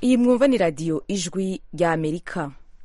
iyi mwumva ni radiyo ijwi rya amerika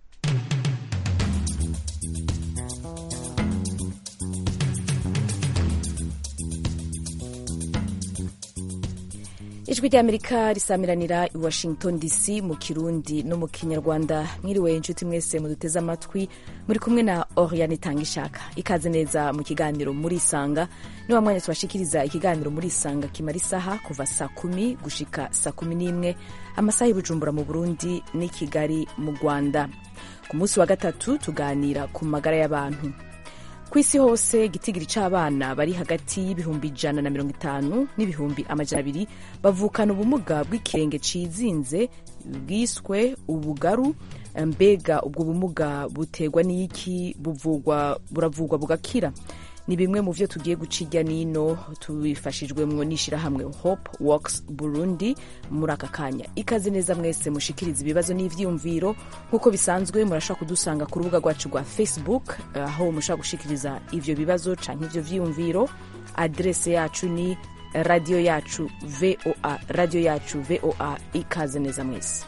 ijwi rya amerika risamiranira i washington dc mu kirundi no mu kinyarwanda mwiriwe inshuti mwese muduteze amatwi muri kumwe na oriane itangishaka ikaze neza mu kiganiro muri isanga ni wa mwanya tubashikiriza ikiganiro muri isanga kimara isaha kuva saa kumi gushika saa kumi n'imwe amasaha y'ibujumbura mu burundi n'i kigali mu rwanda ku munsi wa gatatu tuganira ku magara y'abantu ku isi hose igitigiri c'abana bari hagati y'ibihumbi ijana na mirongo itanu n'ibihumbi amajana abiri bavukana ubumuga bw'ikirenge cizinze bwiswe ubugaru mbega ubwo bumuga buterwa n'iki buvugwa buravugwa bugakira ni bimwe mu vyo tugiye guca irya nino tubifashijwemwo n'ishirahamwe hope works burundi muri aka kanya ikaze neza mwese mushikiriza ibibazo n'ivyiyumviro nk'uko bisanzwe murashobora kudusanga ku rubuga rwacu rwa facebook aho mushobora gushikiriza ivyo bibazo canke ivyo vyiyumviro adrese yacu ni radio yacu voa radio yacu voa ikaze neza mwese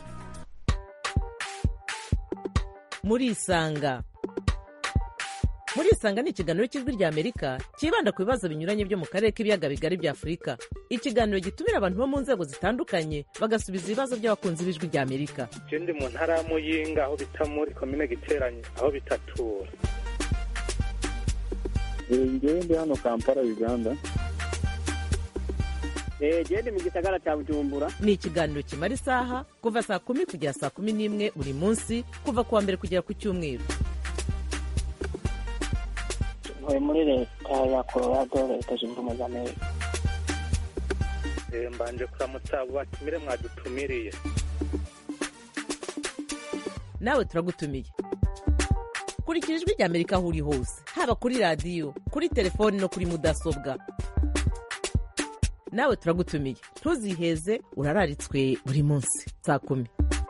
murisanga murisanga ni ikiganiro cy'ijwi rya amerika cyibanda ku bibazo binyuranye byo mu karere k'ibiyaga bigari bya afurika ikiganiro gitumira abantu bo mu nzego zitandukanye bagasubiza ibibazo by'abakunzi b'ijwi rya amerika je ndi mu ntara ya muyinga aho bita muri komine giteranye aho bitatura ngewe ndi hano kampala uganda gende mu gisagara cya bujumbura ni ikiganiro kimara isaha kuva saa kumi kugera saa kumi n'imwe buri munsi kuva ku wa mbere kugera ku cyumweru ntuye muri leta ya colorado leta zunze ubumwe za amerika Eh, mbanje kuramutsa abo batumire mwadutumiriye nawe turagutumiye kurikira ijwi rya amerika aho uri hose haba kuri radiyo kuri telefoni no kuri mudasobwa nawe turagutumiye ntuziheze urararitswe buri munsi saa kumi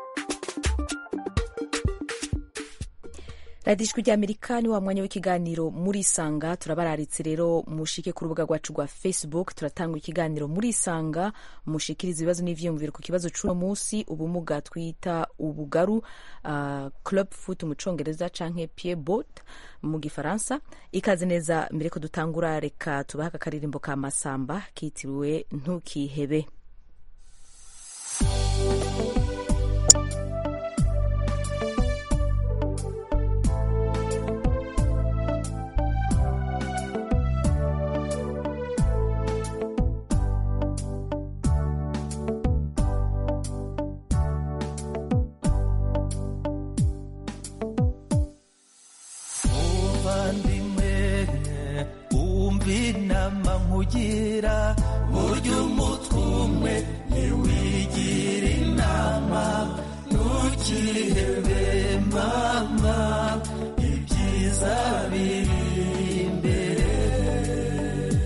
radiyo ijwi rya amerika ni wa mwanya w'ikiganiro muri isanga turabararitse rero mushike ku rubuga rwacu rwa facebook turatanga ikiganiro muri isanga mushikiriza ibibazo n'ivyiyumviro ku kibazo c'uno munsi ubumuga twita ubugaru uh, club foot mu congereza canke pied bot mu gifaransa ikaze neza mbere ko dutangura reka tubahe aka karirimbo ka masamba kitiriwe ntukihebe muvandimwe wumva inama nkugira burya umutwe umwe ntiwigira inama ntukihebe mama ibyiza biri imbere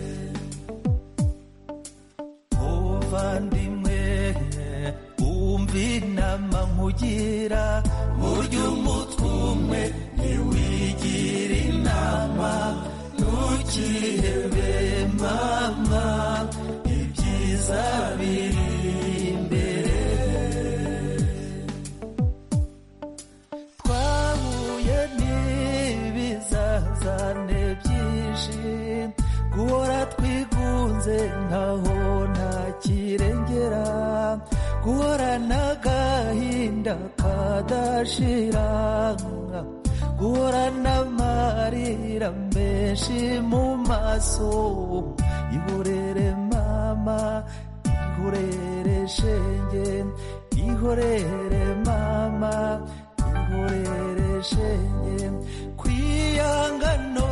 muvandimwe wumva inama nkugira burya umutwe umwe ntiwigira inama ntukihebe mama ibyiza biri imbere twahuye n'ibizazane byinshi guhora twigunze nkaho nta kirengera guhorana agahinda kadashira guhorana amarira menshi mu maso ihorere mama ihorere shenge ihorere mama ihorere shenge kwiyanga no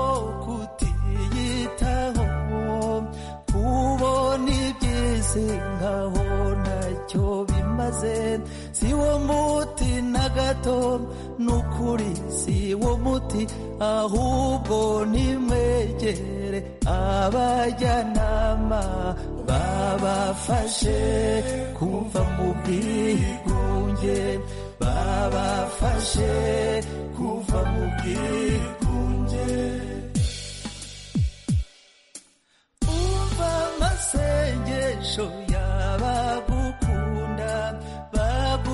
kutiyitaho kubona iby'isi nkaho ntacyo bimaze si wo muti na gato n'ukuri si wo muti ahubwo nimwegere abajyanama babafashe kuva mu bwigunge babafashe kuva mu bwigunge umva amasengesho y'abagukunda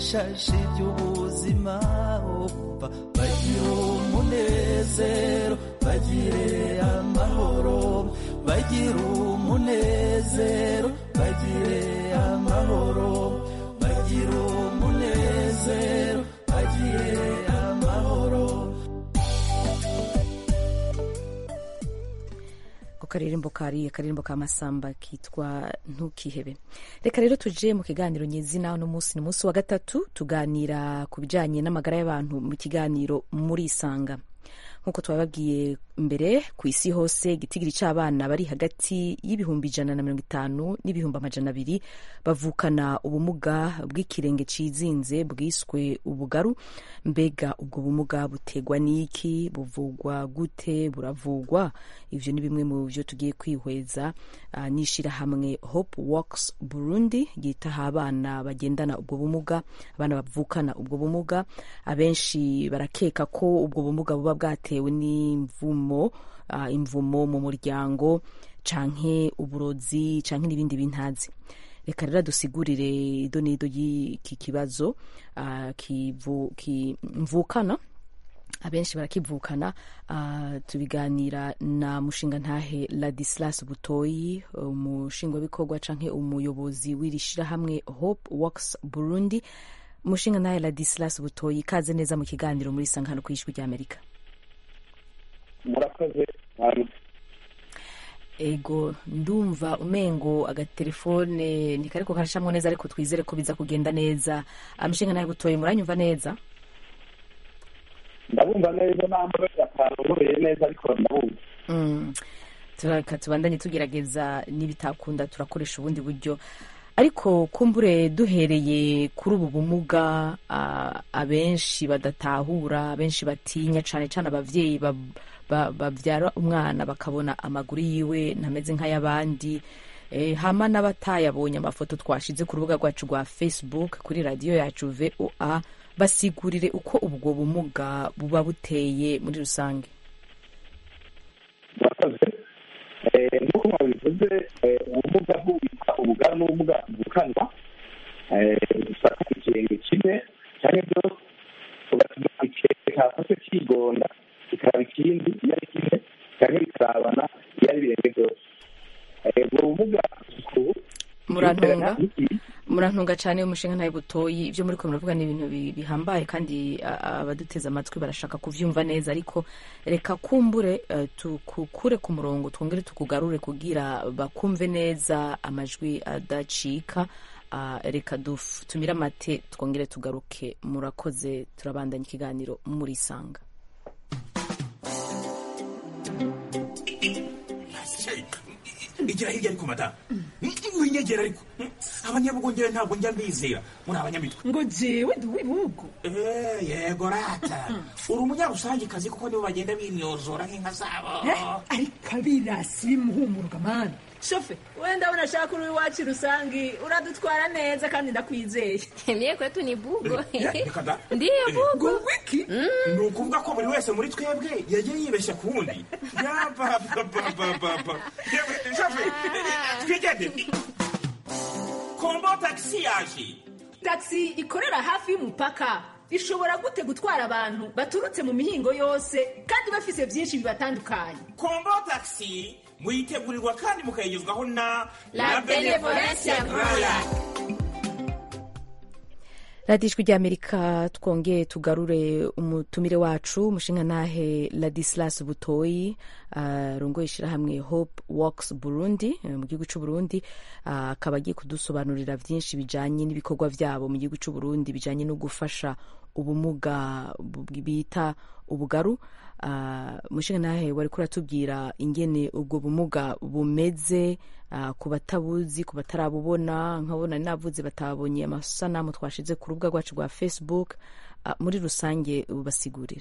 ibishashi by'ubuzima umva bagire umunezero bagire amahoro bagire umunezero bagire amahoro bagire umunezero bagire amahoro ku karirimbo kari akaririmbo ka masamba kitwa ntukihebe reka rero tuje mu kiganiro nyezina uno munsi ni umunsi wa gatatu tuganira ku bijanye n'amagara y'abantu mu kiganiro muri isanga nk'uko twababwiye mbere ku isi hose igitigiri c'abana bari hagati y'ibihumbi ijana na mirongo itanu n'ibihumbi amajana abiri bavukana ubumuga bw'ikirenge cizinze bwiswe ubugaru mbega ubwo bumuga butegwa n'iki buvugwa gute buravugwa ivyo ni bimwe mu vyo tugiye kwihweza uh, n'ishirahamwe hope works burundi ryitaha abana bagendana ubwo bumuga abana bavukana ubwo bumuga abenshi barakeka ko ubwo bumuga buba bwatewe n'imvumo uh, imvumo mu muryango canke uburozi canke n'ibindi bintazi reka rero dusigurire ido n'ido y'iki kibazo uh, kivu, kimvukana abenshi barakivukana uh, tubiganira na mushinga ntahe ladislas butoyi umushingwabikorwa canke umuyobozi w'iri shirahamwe hope works burundi mushinga ntahe ladislas butoyi kaze neza mu kiganiro muri sangano ku ijwi ry'amerika murakoze ego ndumva umengo agatelefone ntikariko karashamwo neza ariko twizere ko biza kugenda neza amushinga nawe butoye muranyumva neza ndabumva neza namba atanongoreye neza ariko ndabumva Mm. turaka tubandanye tugerageza nibitakunda turakoresha ubundi buryo ariko kumbure duhereye kuri ubu bumuga ah, abenshi badatahura abenshi batinya cane cane abavyeyi bab- ba- bavyara umwana bakabona amaguru yiwe ntameze nk'ay'abandi Eh, hama n'abatayabonye amafoto twashize ku rubuga rwacu rwa facebook kuri radiyo yacu voa basigurire uko ubwo bumuga buba buteye muri rusange murakoze Eh, nk'uko mwabivuze eh, ubumuga bw'ubwitwa ubugara n'ubumuga bukanwa busaka ikirenge kimwe cyangwa byose ugatuma ikirenge kafashe kigonda kikaraba ikindi iyo ari kimwe cyangwa bikarabana iyo ari ibirenge byose Eh, ubwo bumuga ubu murantunga buterana murantunga cyane umushinga ntayo butoyi ibyo muri ko muravuga ni ibintu bi- bihambaye kandi a- a- abaduteze amatwi barashaka kuvyumva neza ariko reka kumbure eh, tukukure ku murongo twongere tukugarure kugira bakumve neza amajwi adacika Ah, reka duf- tumire amate twongere tugaruke murakoze turabandanya ikiganiro muri sanga igira hirya ariko madamu winyegera ariko abanyabugongera ntabwo njya mbizera muri abanyamitwe ngo jewe ndi uw'ibihugu Eh, yego rata uri umunyarusangikazi kuko nibo bagenda binyozora nk'inka zabo ariko abirasi bimuhumuruka mani shofe wenda ndabona ashaka uri iwacu rusangi uradutwara neza kandi ndakwizeye Mie kwetu ni bugo. Ya, reka da. Ndiyo bugo. ngo wiki ni ukuvuga ko buri wese muri twebwe yagiye yibeshya ku wundi yabababababa twigendere kombo tagisi yaje taxi ikorera hafi y'umupaka ishobora gute gutwara abantu baturutse mu mihingo yose kandi bafise byinshi bibatandukanye kombo tagisi muyitegurirwa kandi mukayigezwaho na La Benevolencia Royal. radiyo ijwi ry'amerika twongeye tugarure umutumire wacu umushinga ntahe ladislas butoyi arongoye ishyirahamwe hope works burundi eh, mu gihugu cy'u burundi Ah, akaba agiye kudusobanurira byinshi bijanye n'ibikorwa byabo mu gihugu cy'u burundi bijanye no gufasha ubumuga bu- bita ubugaru Ah, umushinga ntahe wari kuratubwira ingene ubwo bumuga bumeze ah, ku batabuzi ku batarabubona nkabona navuze batabonye amasanamu twashize ku rubuga rwacu rwa facebook Ah, muri rusange bubasigurira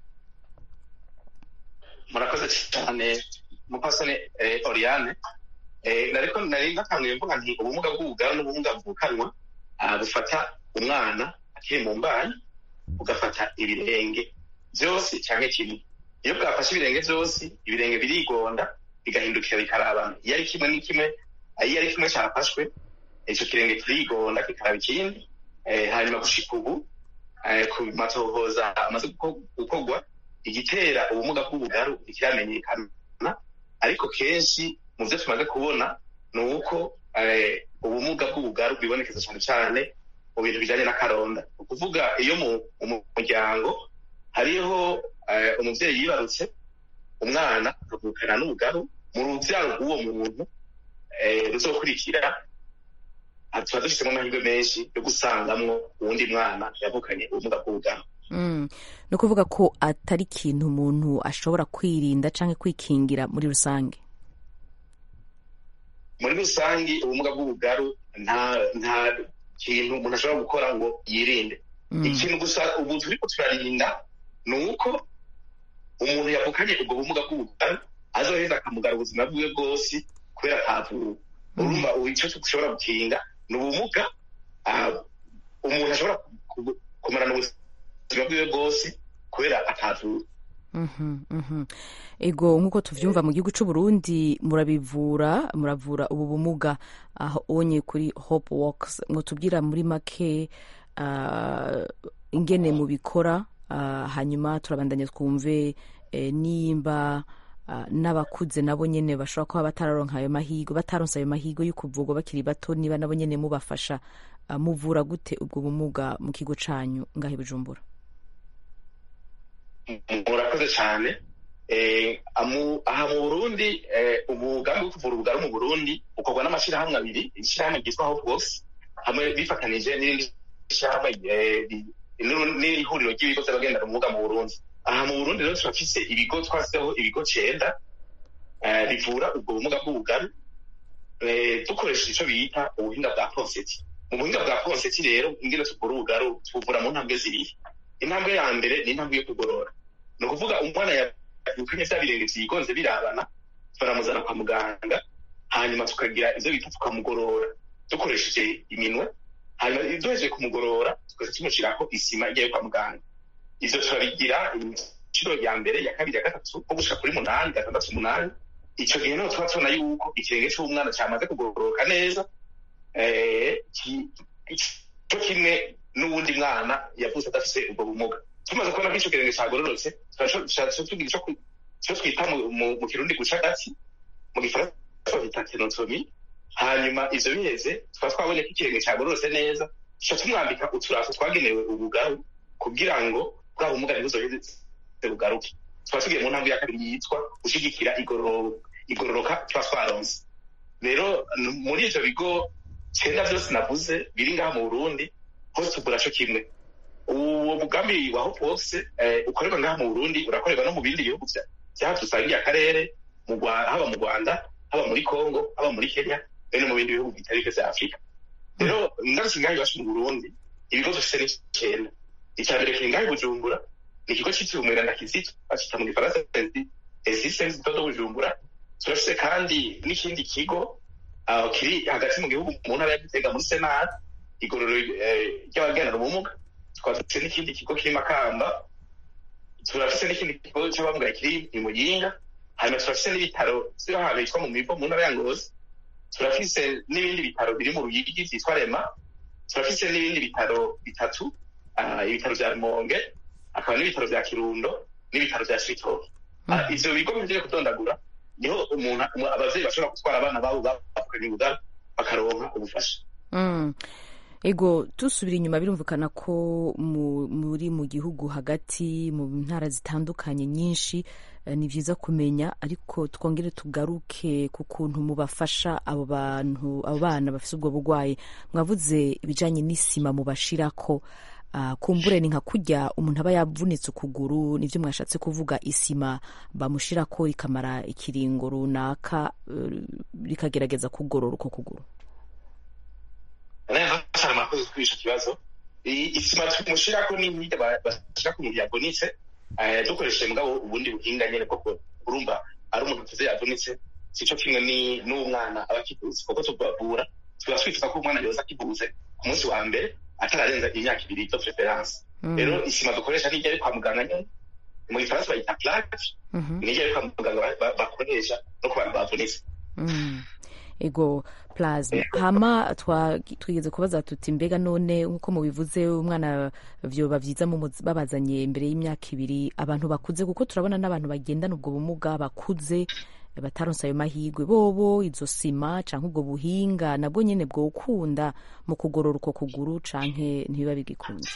murakoze cyane mupasane eh, oriane eh, nariko nari nakanguye mvuga nti ubumuga bw'ubugara n'ubumuga bvukanwa ah, bufata umwana akiri mu mbanyi bugafata ibirenge byose cyangwa kimwe iyo bwafashe ibirenge byose ibirenge birigonda bigahindukira bikarabana iyo ari kimwe ni kimwe ah, iyo ari kimwe cyafashwe icyo kirenge kirigonda kikaraba ikindi eh, hanyuma gushika ubu eh, ku matohoza amaze guko- gukorwa igitera ubumuga bw'ubugaru ntikiramenyekana ariko kenshi mu byo tumaze kubona ni uko eh, ubumuga bw'ubugaru bwibonekeza cyane cyane mu bintu bijyanye n'akaronda ni ukuvuga iyo mu mu muryango hariho eh, umubyeyi yibarutse umwana akavukana n'ubugaru mu rubyaro rw'uwo muntu eh, ruzokurikira ah, tuba dufitemo amahirwe menshi yo gusangamwo uwundi mwana yavukanye ubumuga bw'ubugaru Mm. ni ukuvuga ko atari ikintu umuntu ashobora kwirinda cyangwa kwikingira muri rusange muri rusange ubumuga bw'ubugaru nta nta kintu umuntu ashobora gukora ngo yirinde Mm. ikintu gusa ubu turiko turarinda ni uko umuntu yavukanye ubwo bumuga bw'ubugaru azoheza akamugara ubuzima bwiwe bwose kubera atavuwe urumva ubu icyo dushobora gukinga ni ubumuga ah, umuntu ashobora ku- kumarana ubuzima bwiwe bwose kubera atavuwe Mhm, mhm. ego nk'uko tuvyumva mu gihugu c'u Burundi murabivura muravura ubu bumuga aho onye kuri hope works mwotubwira muri make ah, ingene mubikora ah, hanyuma turabandanya twumve eh, nimba ah, n'abakuze nabo nyene bashobora kuba batararonka ayo mahirwe bataronse ayo mahirwe yo kuvurwa bakiri bato niba nabo nyene mubafasha ah, muvura gute ubwo bumuga mu kigo canyu ngaho i Bujumbura murakoze cyane Eh, amu- aha mu burundi eh, umugambi wo kuvura ubugaru mu burundi ukorwa n'amashyirahamwe abiri ishyirahamwe ryitwa hope works hamwe bifatanije n'irindi shyirahamwe eh, ri- n'uru- n'ihuriro ry'ibigo by'abagendana ubumuga mu burundi aha mu burundi rero turafise ibigo twasizeho ibigo cenda eh, bivura ubwo bumuga bw'ubugaru eh, dukoresheje icyo bita ubuhinga bwa ponseti mu buhinga bwa ponseti rero ingene tuvura ubugaru tubuvura mu ntambwe zibiri intambwe ya mbere ni intambwe yo kugorora ni ukuvuga umwana yavukanye bya birenge vyigonze birabana baramuzana kwa muganga hanyuma tukagira ivyo bita tukamugorora dukoresheje iminwe hanyuma duhejeje kumugorora tukaza tumushirako isima ijyayo kwa muganga ivyo turabigira inshuro ya mbere ya kabiri ya gatatu nko gushika kuri munani gatandatu umunani ico gihe niho tuba tubona yuko ikirenge c'umwana camaze kugororoka neza eh, ki- co kimwe n'uwundi mwana yavutse adafise ubwo bumuga tumaze kubona ko ico kirenge cagororotse turaca tugira ico ku- ico twita mu- mu mu kirundi guca agati mu gifaransa bita tenotomi hanyuma ivyo biheze tukaba twabonye ko ikirenge cagororotse neza tuca tumwambika uturaso twagenewe ubugaru kugira ngo bwa bumuga ntibuzoheze bugaruke tukaba tugiye mu ntambwe ya kabiri yitwa gushigikira igororo- igororoka tuba twaronse rero n- muri ivyo bigo cenda vyose navuze biri ngaha mu burundi hose tugura co kimwe uwo mugambi wa hope works eh, ukorerwa ngaha mu burundi urakorerwa no mu bindi bihugu vya- vyaha dusangiye akarere mu Rwa- haba mu rwanda haba muri congo haba muri kenya be no mu bindi bihugu bitari bike vya afurika rero ngarutse ngaha iwacu mu burundi ibigo dufise ni icenda ica mbere kiri ngaha i bujumbura ni ikigo citiriwe umweranda kizito bacita mu gifaransa existence do bujumbura turafise kandi n'ikindi kigo aho kiri hagati mu gihugu mu ntara ya gitega muri senat igororo eh, ry'abagendana ubumuga tukaba dufise n'ikindi kigo kiri makamba turafise n'ikindi kigo c'abamugaye kiri i muyinga hanyuma turafise n'ibitaro vyo ahantu hitwa mu mivo mu ntara ya ngozi turafise n'ibindi bitaro biri mu ruyigi vyitwa rema turafise n'ibindi bitaro bitatu ah, ibitaro vya rumonge hakaba n'ibitaro vya kirundo n'ibitaro vya cibitoke Ah, ivyo bigo bigiye kudondagura niho umuntu umu- abavyeyi bashobora gutwara abana babo bavukanye ubugara bakaronka ubufasha Mm. ego dusubira inyuma birumvikana ko mu- muri mu gihugu hagati mu ntara zitandukanye nyinshi eh, ni byiza kumenya ariko twongere tugaruke ku kuntu mubafasha abo bantu abo bana bafite ubwo burwayi mwavuze ibijanye n'isima mubashirako Ah, kumbure ni nka kurya umuntu aba yavunitse ukuguru nivyo mwashatse kuvuga isima bamushirako ikamara ikiringo runaka eh, rikagerageza kugorora uko kuguru neza cyane murakoze kuri ico kibazo I- isima tumushirako n'imyida bashira ku muntu yavunitse eh, dukoresheje mugabo ubundi buhinga nyene koko urumva ari umuntu tuze yavunitse sico kimwe ni n'umwana aba akivuze kuko tubavura tuba twifuza ko umwana yoza akivuze ku munsi wa mbere atararenza imyaka ibiri de preference Mm. rero isima dukoresha n'ijya ari kwa muganga nyene mu gifaransa bayita plaque Mhm. n'ijya ari kwa muganga ba- ba- bakoresha no ku bantu bavunitse Mm. ego plasma hama twa- twigeze kubaza tuti mbega none nk'uko mubivuze umwana vyoba vyiza mumuzi- babazanye imbere y'imyaka ibiri abantu bakuze kuko turabona n'abantu bagendana ubwo bumuga bakuze bataronse ayo mahigwe bobo izo sima canke ubwo buhinga nabwo nyene bwokunda mu kugorora uko kuguru canke ntibiba bigikunze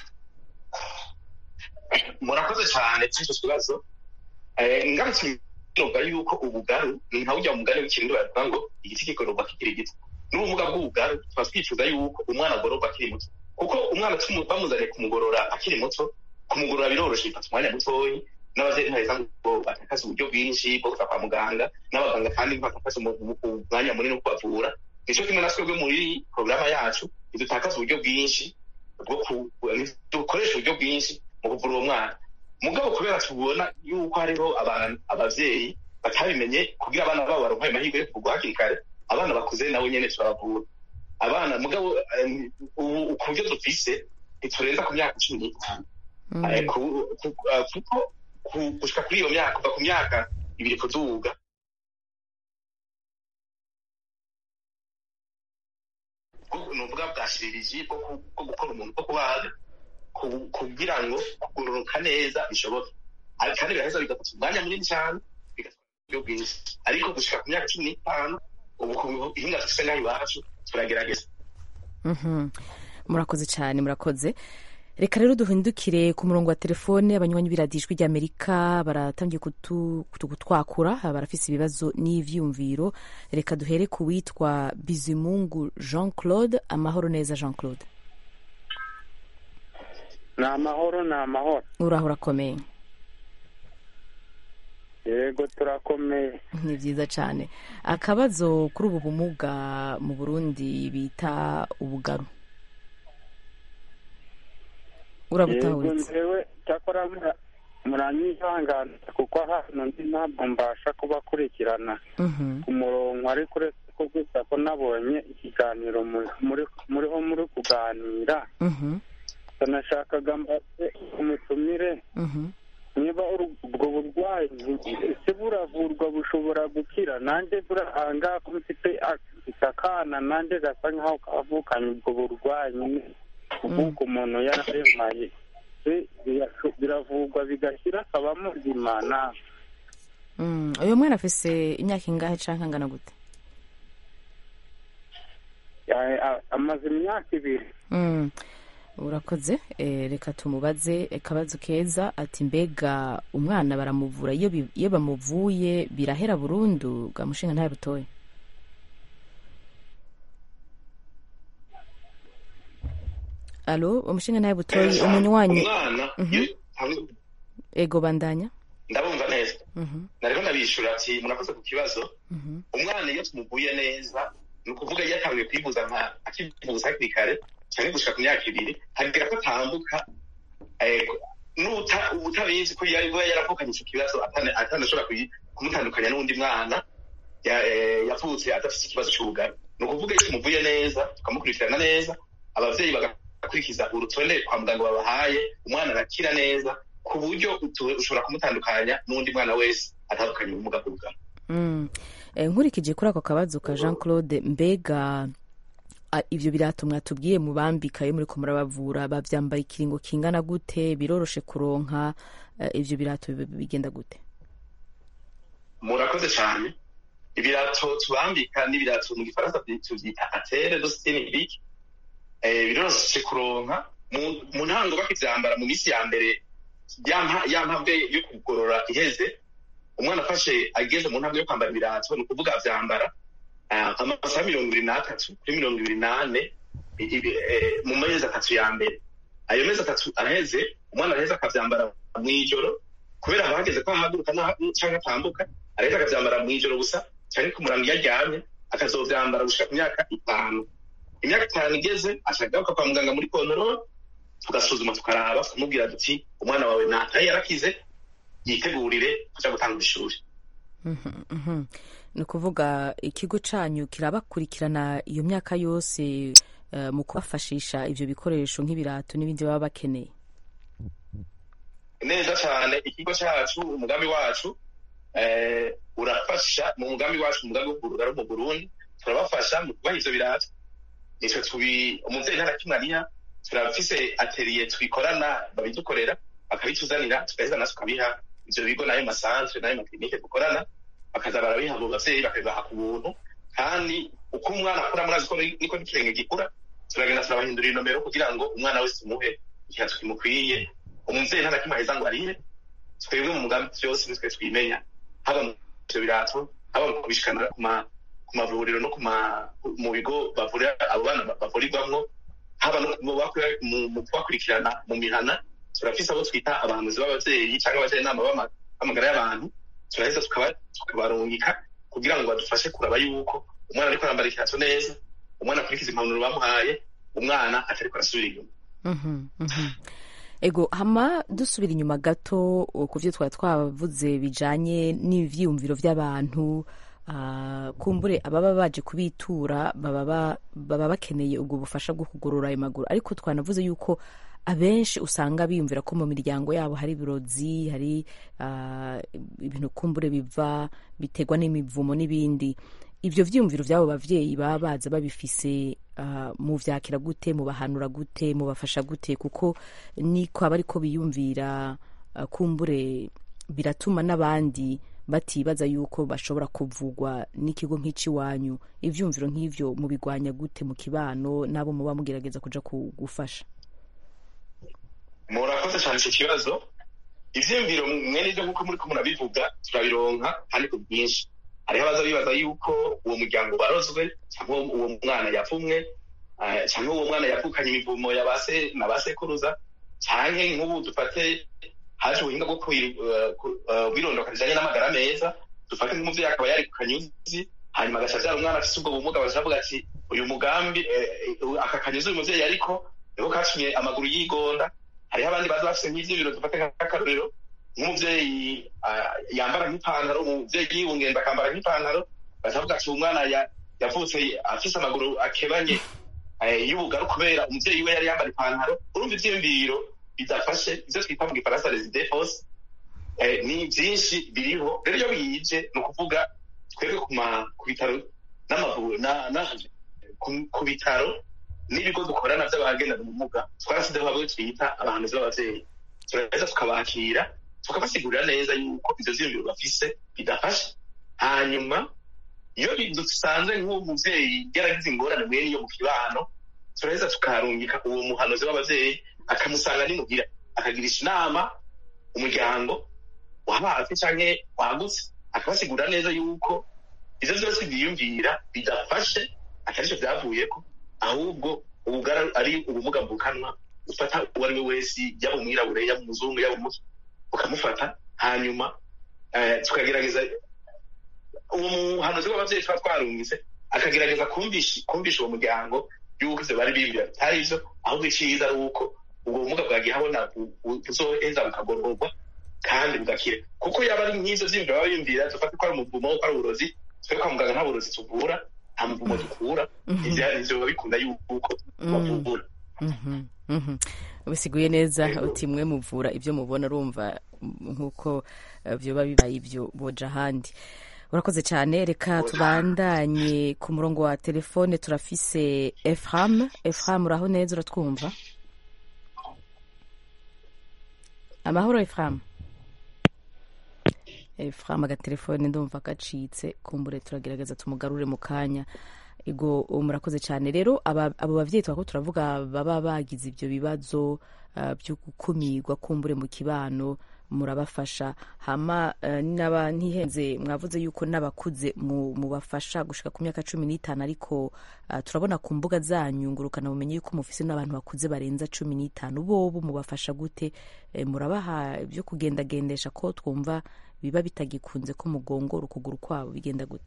murakoze cyane kuri icyo kibazo Eh, ngarutse novuga yuko ubugaru ni nka burya mugani w'ikirundi baravuga ngo igiti kigororwa kikiri gito n'ubumuga bw'ubugaru tuba twifuza yuko umwana agororwa akiri muto kuko umwana tumu- bamuzaniye kumugorora akiri muto kumugorora biroroshe bifata umwanya mutoyi n'abavyeyi ntibaheza ngo batakaze uburyo bwinshi bwo kuja kwa muganga n'abaganga kandi ntibatakaze umu- umu- umwanya munini wo kubavura nico kimwe na twebwe muri porogaramu yacu ntidutakaza uburyo bwinshi bwo ku- dukoresha uburyo bwinshi mu kuvura uwo mwana mugabo kubera tubona yuko hariho abantu abavyeyi batabimenye kugira abana babo baronke ayo mahirwe yo kuvurwa hakiri kare abana bakuze nabo nyene turabavura abana mugabo em, ubu ku buryo dufise ntiturenza ku myaka cumi n'itanu Eh, ku- ku- eh, kuko ku- gushika kuri iyo myaka kuva ku myaka ibiri kuduga ni ubuvuga bwa shiririji bwo ku- bwo gukora umuntu bwo kubaga ku- kugira ngo kugororoka neza bishoboke Ariko kandi biraheza bigafata umwanya munini cyane bigatwara uburyo bwinshi ariko gushika ku myaka cumi n'itanu ubu ku bihinga dufise ngaho iwacu turagerageza Mhm. murakoze cyane murakoze reka rero duhindukire ku murongo wa telefone abanywanyi b'iradijwi ry'amerika baratangiye kutu- kutu- kutwakura barafise ibibazo n'ivyumviro reka duhere ku witwa bizimungu jean claude amahoro neza jean claude ni amahoro ni amahoro uraho urakomeye yego turakomeye ni byiza cyane akabazo kuri ubu bumuga mu burundi bita ubugaru yego urabutahuritse nzewe cyakora mura- muranyihangana kuko hano ndi ntabwo mbasha kubakurikirana Mhm. ku murongo ariko uretse ko gusa ko nabonye ikiganiro mu- muri muriho muri kuganira Mhm. nashakaga mbaze umutumire Mhm. niba uru- ubwo burwayi ese buravurwa bushobora gukira nanjye burahanga ko mfite mfite akana nanjye gasa nkaho kavukanye ubwo burwayi nyine uvuka umuntu yararemaye Se birasho- biravurwa bigashyira akaba muzima na Mm, uyu mwana afise imyaka ingahe canke angana gute ya- a- amaze imyaka ibiri Mm, urakoze eh, reka tumubaze akabazo keza ati mbega umwana baramuvura iyo bi- iyo bamuvuye birahera burundu gamushinga ntayo butoye alo umushinga ntayo butoye umunywanyi umwana Mhm. iyo- hamwe- ego bandanya ndabumva neza Mhm, nariko ndabishura ati murakoze ku kibazo mhm, umwana iyo tumuvuye neza ni ukuvuga iyo atanguye kwivuza nka akivuza hakiri kare cyangwa gushika ku myaka ibiri hagira ko atambuka eh, n'uta- utabizi ko yaba yaravukanye icyo kibazo atana- atanashobora kuyi- kumutandukanya n'undi mwana ya- eh, yavutse adafite ikibazo cy'ubugari ni ukuvuga iyo tumuvuye neza tukamukurikirana neza abavyeyi bagakurikiza urutonde kwa muganga babahaye umwana arakira neza ku buryo utu- ushobora kumutandukanya n'undi mwana wese atandukanye ubumuga bw'ubugari mm. Eh, nkurikije kuri ako kabazo ka jean claude mbega a- ivyo birato mwatubwiye mubambika iyo muriko murabavura bavyambara ikiringo kingana gute biroroshe kuronka eh, ivyo birato bi- bigenda gute murakoze cyane ibirato tubambika n'ibirato mu gifaransa byi- tubyita atere do stenibike biroroshe kuronka mu- mu ntango bakivyambara mu minsi ya mbere ya mpa- ya mpabwe yo kugorora iheze umwana afashe ageze mu ntambwe yo kwambara ibirato ni ukuvuga avyambara ah, amasaha mirongo ibiri n'atatu kuri mirongo ibiri n'ane i- i- eh, mu mezi atatu ya mbere ayo mezi atatu aheze umwana araheze akavyambara mw'ijoro kubera haba hageze ko ahaguruka n'aha- canke atambuka araheza akavyambara mw'ijoro gusa canke ku murango iyo aryamye akazovyambara gushika ku myaka itanu imyaka itanu igeze ashagaruka kwa muganga muri kontorore tugasuzuma tukaraba tukamubwira duti umwana wawe nataye yarakize yitegurire kuja gutanga ishuri Mhm, mhm. ni ukuvuga ikigo canyu kirabakurikirana iyo myaka yose eh, mu kubafashisha ivyo bikoresho nk'ibirato n'ibindi baba bakeneye neza cyane ikigo cyacu umugambi wacu eh, urafasha mu mugambi wacu umugambi wo kugurura mu burundi turabafasha mu kubaha ivyo birato nitwe tubi umuvyeyi nta na kimwe ariha turafise atelier twikorana babidukorera bakabituzanira tugaheza natwe tukabiha ivyo bigo n'ayo masantre n'ayo maklinike dukorana bakaza barabiha abo bavyeyi bakabibaha ku buntu kandi uko umwana akura murazi ko niko n'ikirenge gikura turagenda turabahindurira inomero kugira ngo umwana wese tumuhe ikihato kimukwiye umuvyeyi nta na kimwe aheza ngo arihe twebwe mu mugambi vyose nitwe twimenya haba mu ivyo birato haba mu kubishikana ku ma ku mavuriro no ku ma mu bigo bavurira abo bana bavurirwamwo haba no mu bakura- mu- mu kubakurikirana mu mihana turafise abo twita abahanuzi b'abavyeyi cyangwa abajyanama b'ama- b'amagara y'abantu turaheza tukaba- tukabarungika kugira ngo badufashe kuraba yuko umwana ariko arambara ikirato neza umwana akurikiza impanuro bamuhaye umwana atariko arasubira inyuma Mhm, mhm. ego hama dusubira inyuma gato uh, ku byo twari twavuze bijanye n'ivyiyumviro vy'abantu ah, kumbure ababa baje kubitura baba ba- baba bakeneye ubwo bufasha bwo kugorora ayo maguru ariko twanavuze yuko abenshi usanga biyumvira ko mu miryango yabo hari ibirozi hari ah, ibintu kumbure biva biterwa n'imivumo n'ibindi ivyo vyiyumviro vy'abo bavyeyi baba baza babifise ah, muvyakira gute mubahanura gute mubafasha gute kuko niko aba ariko biyumvira ah, kumbure biratuma n'abandi batibaza yuko bashobora kuvugwa n'ikigo nk'iciwanyu ivyumviro nk'ivyo mubigwanya gute mu kibano n'abo muba mugerageza kuja ku- gufasha murakoze cyane icyo kibazo ivyiyumviro mwene ibyo nk'uko muriko murabivuga turabironka kandi ku bwinshi hariho abaza bibaza yuko uwo muryango barozwe cyangwa uwo mwana yavumwe eh, cyangwa uwo mwana yavukanye imivumo ya ba se na ba sekuruza canke nk'ubu dufate haje ubuhinga bwo kwi- eh, ku- eh, bwirondoka rijanye n'amagara meza dufate nk'umuvyeyi akaba yari ku kanyuzi hanyuma agaca avyara umwana afise ubwo bumuga bagaca bavuga ati uyu mugambi eh, eh, aka kanyuzi uyu muvyeyi ariko niko katumye amaguru yigonda hariho abandi baza bafise nk'ivyibiro dufate nk'akarorero nk'umuvyeyi ah, yambara nk'ipantaro umuvyeyi yibungenda akambara nk'ipantaro bakavuga ati umwana ya- yavutse afise amaguru akebanye eh, y'ubugaru kubera umuvyeyi we yari yambara ipantaro urumva ivyiyumviro bidafashe ivyo twita mu gifaransa les idées fausses eh, ni vyinshi biriho rero iyo biyije ni ukuvuga twebwe ku ma- ku bitaro n'amavuriro na- na- ku- ku bitaro n'ibigo dukorana vy'abagendana ubumuga twarasizeho abo twita abahanuzi b'abavyeyi turaheza tukabakira tukabasigurira neza yuko ivyo vyiyumviro bafise bidafashe hanyuma iyo dusanze nk'uwo muvyeyi yaragize ingorane mwene iyo mu kibano turaheza tukarungika uwo muhanuzi w'abavyeyi akamusanga nimugira akagirisha inama umuryango wa hafi canke wagutse akabasigurira neza yuko ivyo vyose biyumvira bidafashe atari vyo vyavuyeko ahubwo ubugara ari ubumuga mvukanwa ufata uwo ari we wese yaba umwirabure yaba umuzungu yaba umuki ukamufata hanyuma eh, tukagerageza uwo muhanuzi w'abavyeyi tuba twarungitse akagerageza kumvisha kumvisha uwo muryango yuko ivyo bari biyumvira bitari ivyo ahubwo iciza ari uko ubwo bumuga bwagiye habona bu- bu- buzoheza bukagororwa kandi bugakira kuko yaba ari nk'ivyo vyiyumviro baba biyumvira dufate ko ari umuvumo ko ari uburozi twe kwa muganga nta burozi tuvura nta muvumo dukura ivyo ivyo biba bikunda yuko bavura Mhm, mhm. ubisiguye neza uti mwe muvura ibyo mubona urumva mm, nk'uko eh, vyoba bibaye ibyo boja ahandi urakoze cyane reka tubandanye ku murongo wa telefone turafise efram efram uraho neza uratwumva amahoro efram efram agatelefone ndumva gacitse kumbure turagerageza tumugarure mu kanya ego murakoze cyane rero aba- abo bavyeyi twako turavuga baba bagize ibyo bibazo uh, byo gukumirwa kumbure mu kibano murabafasha hama uh, naba ntihenze mwavuze yuko n'abakuze mu- mubafasha gushika ku myaka cumi n'itanu ariko uh, turabona ku mbuga zanyu ngurukana bumenye yuko mufise n'abantu bakuze barenza cumi n'itanu bobo mubafasha gute e, murabaha ibyo kugendagendesha ko twumva biba bitagikunze ko mugongora ukuguru kwabo bigenda gute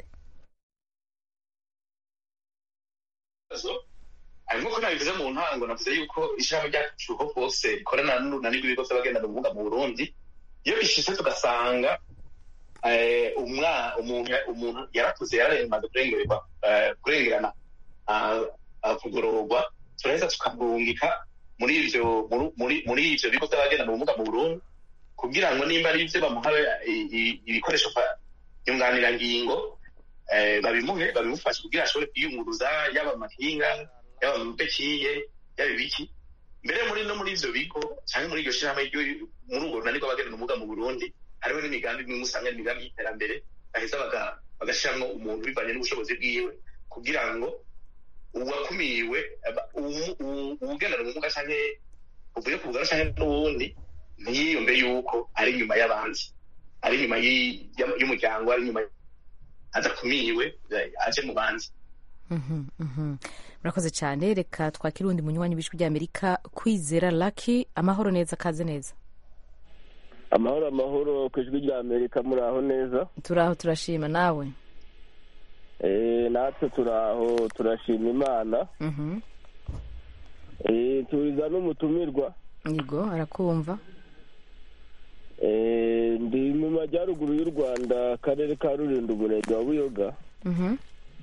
ibibazo harimo ko nabivuze mu ntango navuze yuko ishami ryacu ho hose rikorana n'urunani rw'ibigo by'abagendana ubumuga mu burundi iyo bishitse tugasanga eh, umwa- umuntu umuntu yarakuze yararemaze kurengerwa eh, kurengerana ah, ah, kugororwa turaheza tukamurungika muri ivyo muri- muri muri ivyo bigo by'abagendana ubumuga mu burundi kugira ngo nimba ari ivyo bamuha i- i- ibikoresho fa- nyunganirangingo eh, babimuhe babimufashe kugira ashobore kwiyunguruza yaba amakinga yaba amapekiye yaba ibiki mbere muri no muri ivyo bigo cyangwa muri iryo shirahamwe ryo- muri urwo runani rw'abagendana ubumuga mu burundi hariho n'imigambi imwe usanga ari imigambi y'iterambere baheza baga- bagashiramwo umuntu bivanye n'ubushobozi bwiwe kugira ngo uwakumiwe aba- uwu- uwu- uwugendana ubumuga canke uvuye ku bugaro canke n'uwundi ntiyiyumve yuko ari inyuma y'abandi ari inyuma y'i- y'am- y'umuryango ari inyuma adakumiwe eh, aje mu bandi Mhm, mhm. murakoze cyane reka twakire uwundi munywanyi w'ijwi ry'amerika kwizera laki amahoro neza kaze neza amahoro amahoro ku ijwi rya amerika muri aho neza turaho turashima nawe Eh, natwe turi aho turashima imana Mhm. Eh, turiza n'umutumirwa yego arakumva Eh, ndi mu majyaruguru y'u rwanda akarere ka rulindo umurenge wa buyoga Mhm.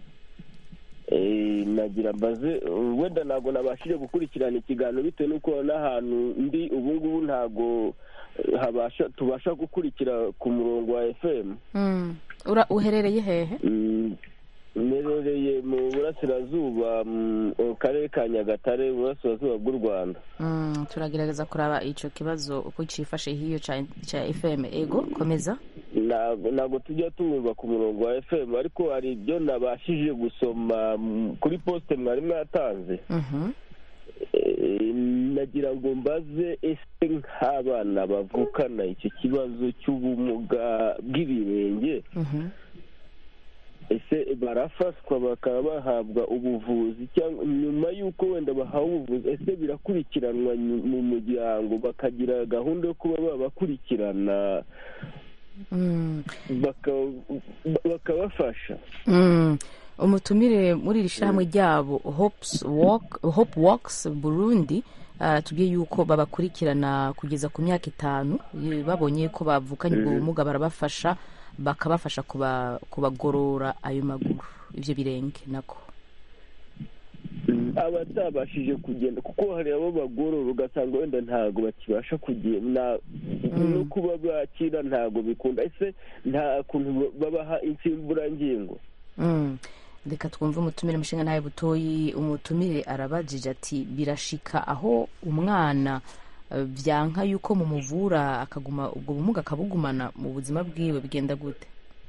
Eh, nagira mbaze uh, wenda ntabwo nabashije gukurikirana ikiganiro bitewe n'uko n'ahantu ndi ubu ngubu ntabwo eh, habasha tubasha gukurikira ku murongo wa fm Mm. Ura- uherereye hehe Mm, mperereye mu burasirazuba mu karere ka nyagatare mu burasirazuba bw'u rwanda Mm, turagerageza kuraba ico kibazo uko cifashe hiyo ca ca fm ego komeza ntabwo ntabwo tujya tumva ku murongo wa fm ariko hari ibyo nabashije gusoma mm, kuri posite mwari mwatanze Mhm. Eh, nagira ngo mbaze ese nk'abana bavukana icyo kibazo cy'ubumuga bw'ibirenge Mhm. ese barafashwa bakaba bahabwa ubuvuzi cyangwa nyuma y'uko wenda bahawe ubuvuzi ese birakurikiranwa nyu- mu muryango bakagira gahunda yo kuba babakurikirana Mm. baka- bakabafasha Mm. umutumire muri iri shyirahamwe ryabo Hopes Walk- hope walks burundi aratubwiye yuko babakurikirana kugeza ku myaka itanu Ye- babonye ko bavukanye ubwo Mhm. bumuga barabafasha bakabafasha kuba- kubagorora ayo maguru ivyo birenge nako abatabashije kugenda kuko hari abo bagorora ugasanga wenda ntabwo bakibasha kugenda no kuba bakira ntabwo bikunda ese nta kuntu babaha insimburangingo Mm. reka twumve umutumire mushinga ntawe butoyi umutumire arabajije ati birashika aho umwana eh, vyanka yuko mumuvura akaguma ubwo bumuga akabugumana mu buzima bwiwe bigenda gute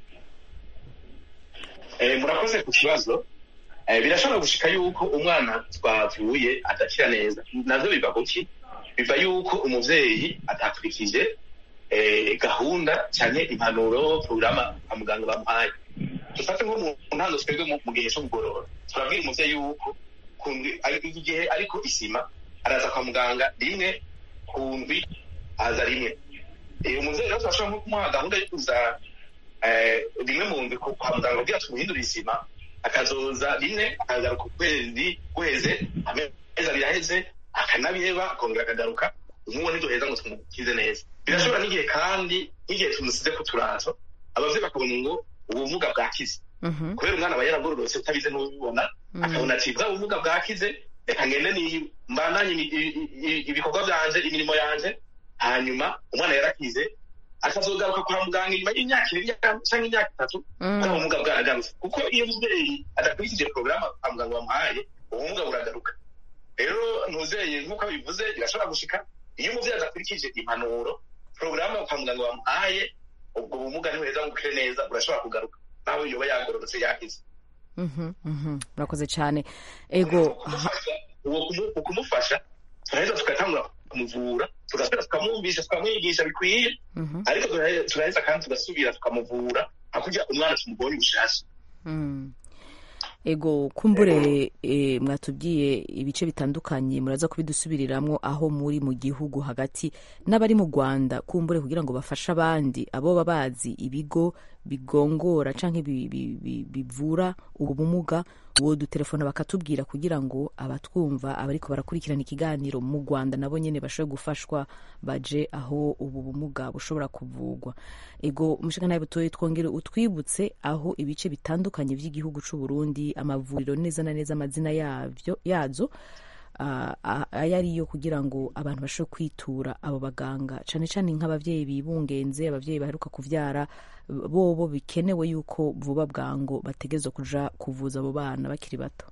Eh, murakoze ku kibazo Eh, birashobora gushika yuko umwana twavuye adakira neza navyo biva kuki biva yuko umuvyeyi atakurikije eh, gahunda canke impanuro porogaramu kwa muganga bamuhaye dufate nko mu ntango twebwe mu- mu gihe co kugorora turabwira umuvyeyi yuko ku ndwi- ari- igihe ariko isima araza kwa muganga rimwe ku ndwi aza rimwe Eh, umuvyeyi rero turashobora nko kumuha gahunda yo kuza eh, rimwe mu ndwi ku- kwa muganga kugira tumuhindure isima akazoza rimwe akagaruka ukwezi guheze amezi abiri aheze akanabiheba akongera akagaruka nk'uwo ntiduheza ngo tumukize neza birashobora n'igihe kandi n'igihe tumusize ku turato abavyeyi bakabona ngo ubumuga bwakize kubera umwana aba yaragororotse utabize n'ubibona akabona ati bwa bumuga bwakize reka ngende ni mbandanye ibi- ibi- ibi- ibikorwa byanje imirimo yanje hanyuma umwana yarakize akazogaruka kwa muganga inyuma y'imyaka ibiri cyangwa imyaka itatu Mm. bwa bumuga bwaragarutse kuko iyo umubyeyi adakurikije porogaramu kwa muganga bamuhaye ubumuga buragaruka rero ntuzeye nk'uko bivuze birashobora gushika iyo umubyeyi adakurikije impanuro porogaramu kwa muganga bamuhaye ubwo bumuga ntibuheza ngo bukire neza burashobora kugaruka nawe yoba yagororotse yakize Mhm, mhm. murakoze cyane ego uwo kumu- ukumufasha turaheza tugatangura kumuvura tugasubira tukamwumvisha tukamwigisha bikwiye Mhm. ariko turahe- turaheza kandi tugasubira tukamuvura hakurya umwana tumubonye ubushasha Mm. ego kumbure e, mwatubwiye ibice bitandukanye muraza kubidusubiriramwo aho muri mu gihugu hagati n'abari mu rwanda kumbure kugira ngo bafashe abandi abo baba bazi ibigo bigongora canke bi- bi- bi- bivura ubu bumuga uwo dutelefona bakatubwira kugira ngo abatwumva abariko barakurikirana ikiganiro mu rwanda nabo nyene bashobore gufashwa baje aho ubu bumuga bushobora kuvugwa ego umushinga nawe butoye twongere utwibutse aho ibice bitandukanye by'igihugu c'u Burundi amavuriro neza na neza amazina yavyo yazo ah, ah, ayo ariyo kugira ngo abantu bashobore kwitura abo baganga cyane cyane nk'ababyeyi bibungenze ababyeyi baheruka kubyara bobo bikenewe yuko vuba bwango bategerezwa kuja kuvuza abo bana bakiri bato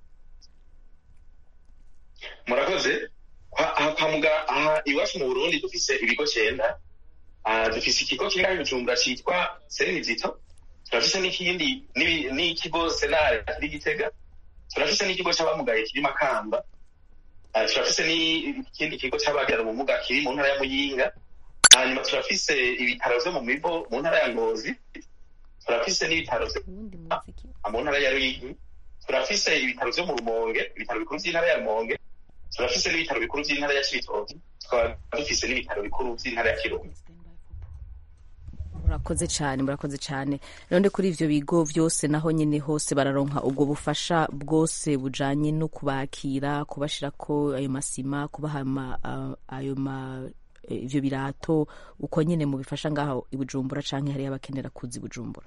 murakoze Kwa- aha kwa muga aha iwacu mu burundi dufise ibigo cyenda Ah, dufise ikigo kiri ngaho i bujumbura citwa serenizito turafise n'ikindi n'ibi- n'ikigo senare kiri gitega turafise n'ikigo c'abamugaye kiri makamba Ah, turafise n'ikindi kigo c'abagira ubumuga kiri mu ntara ya muyinga hanyuma turafise ibitaro vyo mu mivo mu ntara ya ngozi turafise n'ibitaro vyo mu ntara ya ruyigi turafise ibitaro vyo mu rumonge ibitaro bikuru vy'intara ya rumonge turafise n'ibitaro bikuru vy'intara ya cibitoki tukaba dufise n'ibitaro bikuru vy'intara ya kirundo murakoze cyane murakoze cyane none kuri ivyo bigo vyose naho nyene hose bararonka ubwo bufasha bwose bujanye no kubakira kubashirako ayo masima kubaha ama- a- ayo ma eh, ivyo birato uko nyene mubifasha ngaho i bujumbura canke hariyo abakenera kuza i bujumbura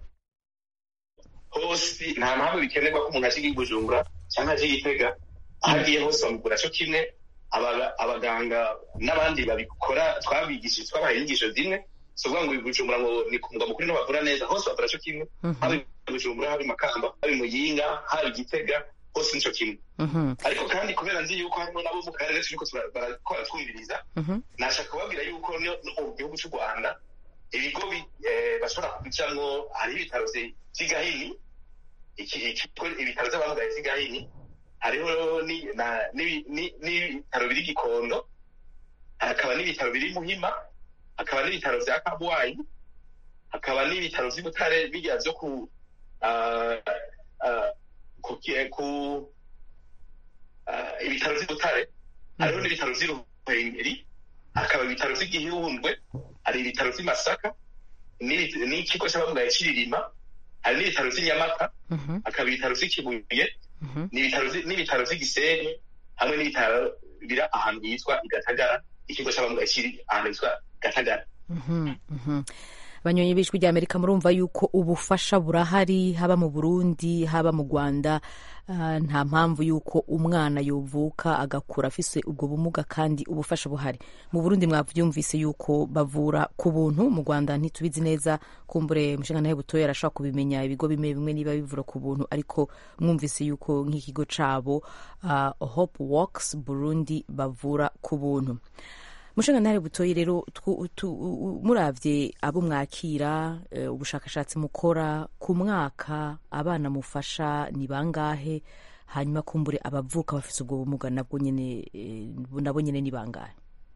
hose nta mpamvu bikenerwa ko umuntu aje i bujumbura cyangwa aje i gitega aho agiye hose bamugura co kimwe Aba- abaganga n'abandi babikora twabigishije twabahaye inyigisho zimwe si ukuvuga ngo i bujumbura ngo ni ku mugwa mukuru niho bavura neza hose bavura co kimwe haba i bujumbura haba i makamba haba i muyinga haba i gitega hose nico kimwe ariko kandi kubera nzi yuko harimo nabo mu karere turiko tura- barakora twumviriza nashaka kubabwira yuko no no mu gihugu cy'u rwanda ibigo bi- eh, bashobora kujamwo hariho ibitaro vye- vy'i gahini iki- ikigo- ibitaro vy'abamugaye vy'i gahini hariho ni- na- n'ibi- ni- n'ibitaro biri gikondo hakaba n'ibitaro biri muhima hakaba n'ibitaro vya kabwayi hakaba n'ibitaro vy'i butare birya vyo ku ah, ah, ku ki- ku ah, ibitaro vy'i butare hariho n'ibitaro vy'i ruhengeri hakaba ibitaro vy'i gihundwe hari ibitaro vy'i masaka n'ibi- n'ikigo c'abamugaye c'iririma hari n'ibitaro vy'i nyamata hakaba ibitaro vy'i kibuye n'ibitaro vy'i- n'ibitaro vy'i gisenyi hamwe n'ibitaro biri ahantu hitwa i gatagara ikigo c'abamugaye kiri ahantu hitwa gatagara Mhm, mhm. banyonyi b'ijwi rya amerika murumva yuko ubufasha burahari haba mu burundi haba mu rwanda Ah, nta mpamvu yuko umwana yovuka agakura afise ubwo bumuga kandi ubufasha buhari mu burundi mwavyumvise yuko bavura ku buntu mu rwanda ntitubizi neza kumbure mushingantahe butoya arashobora kubimenya ibigo bimwe bimwe niba bivura ku buntu ariko mwumvise yuko nk'ikigo cabo ah, hope works burundi bavura ku buntu mushingantahe butoyi rero twu- tu- u- muravye abo mwakira eh, ubushakashatsi mukora ku mwaka abana mufasha ni bangahe hanyuma kumbure abavuka bafise ubwo bumuga nabwo nyene eh, nabo nyene ni bangahe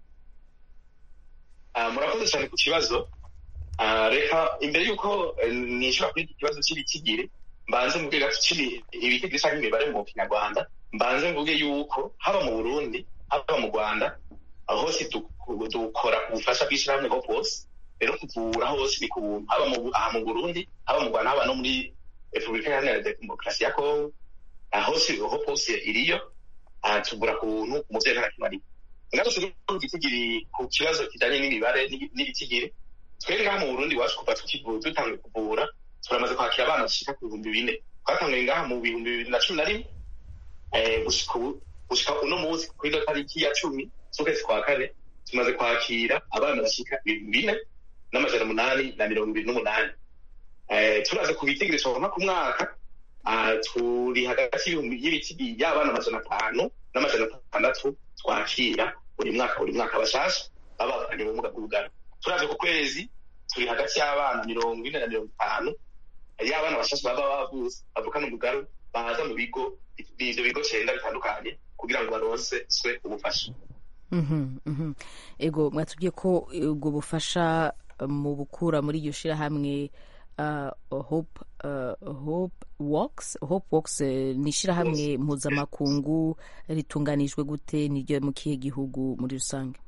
Ah, murakoze cyane ku kibazo Ah, reka imbere y'uko eh, nishura kuri iki kibazo cy'ibikigiri mbanze mvuge gato kiri ibitigiri cyangwa imibare mu kinyarwanda mbanze mvuge yuko haba mu burundi haba mu rwanda aho hose du- dukora ku bufasha bw'ishyirahamwe hope hose rero kuvura hose ni ku buntu haba mu aha mu burundi haba mu rwanda haba no muri repubulika iharanira demokarasi ya kongo aha hose hope hose iriyo aha tuvura ku buntu umuvyeyi ntarakimariye ngarutse rero ku gitigiri ku kibazo kijanye n'imibare n'ibi- n'ibitigiri twebwe ngaha mu burundi iwacu kuva tukivu- dutanguye kuvura turamaze kwakira abana bashika ku bihumbi bine twatanguye ngaha mu bihumbi bibiri na cumi na rimwe eh, gushika ubu- gushika uno munsi kuri ino tariki ya cumi z'ukwezi kwa kane tumaze kwakira abana bashika ibihumbi bine n'amajana umunani na mirongo ibiri n'umunani Eh, turaze ku bitigiri turonka ku mwaka ah, turi hagati y'ibihumbi y'ibitigi y'abana amajana atanu n'amajana atandatu twakira buri mwaka buri mwaka bashasha baba bavanye mu bumuga bw'ubugano turaje ku kwezi turi hagati y'abana mirongo ine na mirongo itanu y'abana bashasha baba bavutse bavukana ubugaro baza mu bigo ivyo bigo cenda bitandukanye kugira ngo baronswe ubufasha Mhm, mhm. ego mwatubwiye ko eh, ubwo bufasha eh, mu bukura muri iryo shirahamwe uh, hope uh, hope works hope works eh, ni ishirahamwe mpuzamakungu ritunganijwe gute niryo mu kihe gihugu muri rusange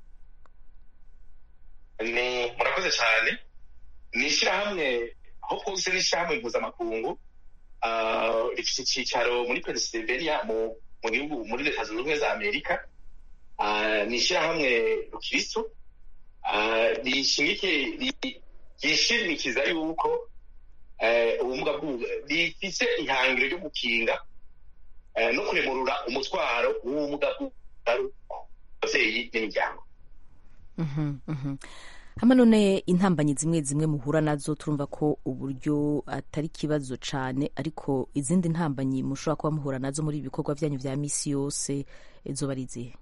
ni murakoze cyane ni ishyirahamwe aho kose ni ishyirahamwe mpuzamakungu ah, rifite icyicaro muri pennsylvania mu mu gihugu muri leta zunze ubumwe za amerika Ah, ni ishyirahamwe rukristo ah, rishimike ri- ryishimikiza yuko eh, ubumuga bw'ubu rifise ihangiro ryo gukinga eh, no kuremurura umutwaro w'ubumuga bw'ubugaru ku babyeyi n'imiryango Mhm, mhm. hama none intambanyi zimwe zimwe muhura nazo turumva ko uburyo atari ikibazo cane ariko izindi ntambanyi mushobora kuba muhura nazo muri ibi bikorwa vyanyu vya misi yose zoba ari izihe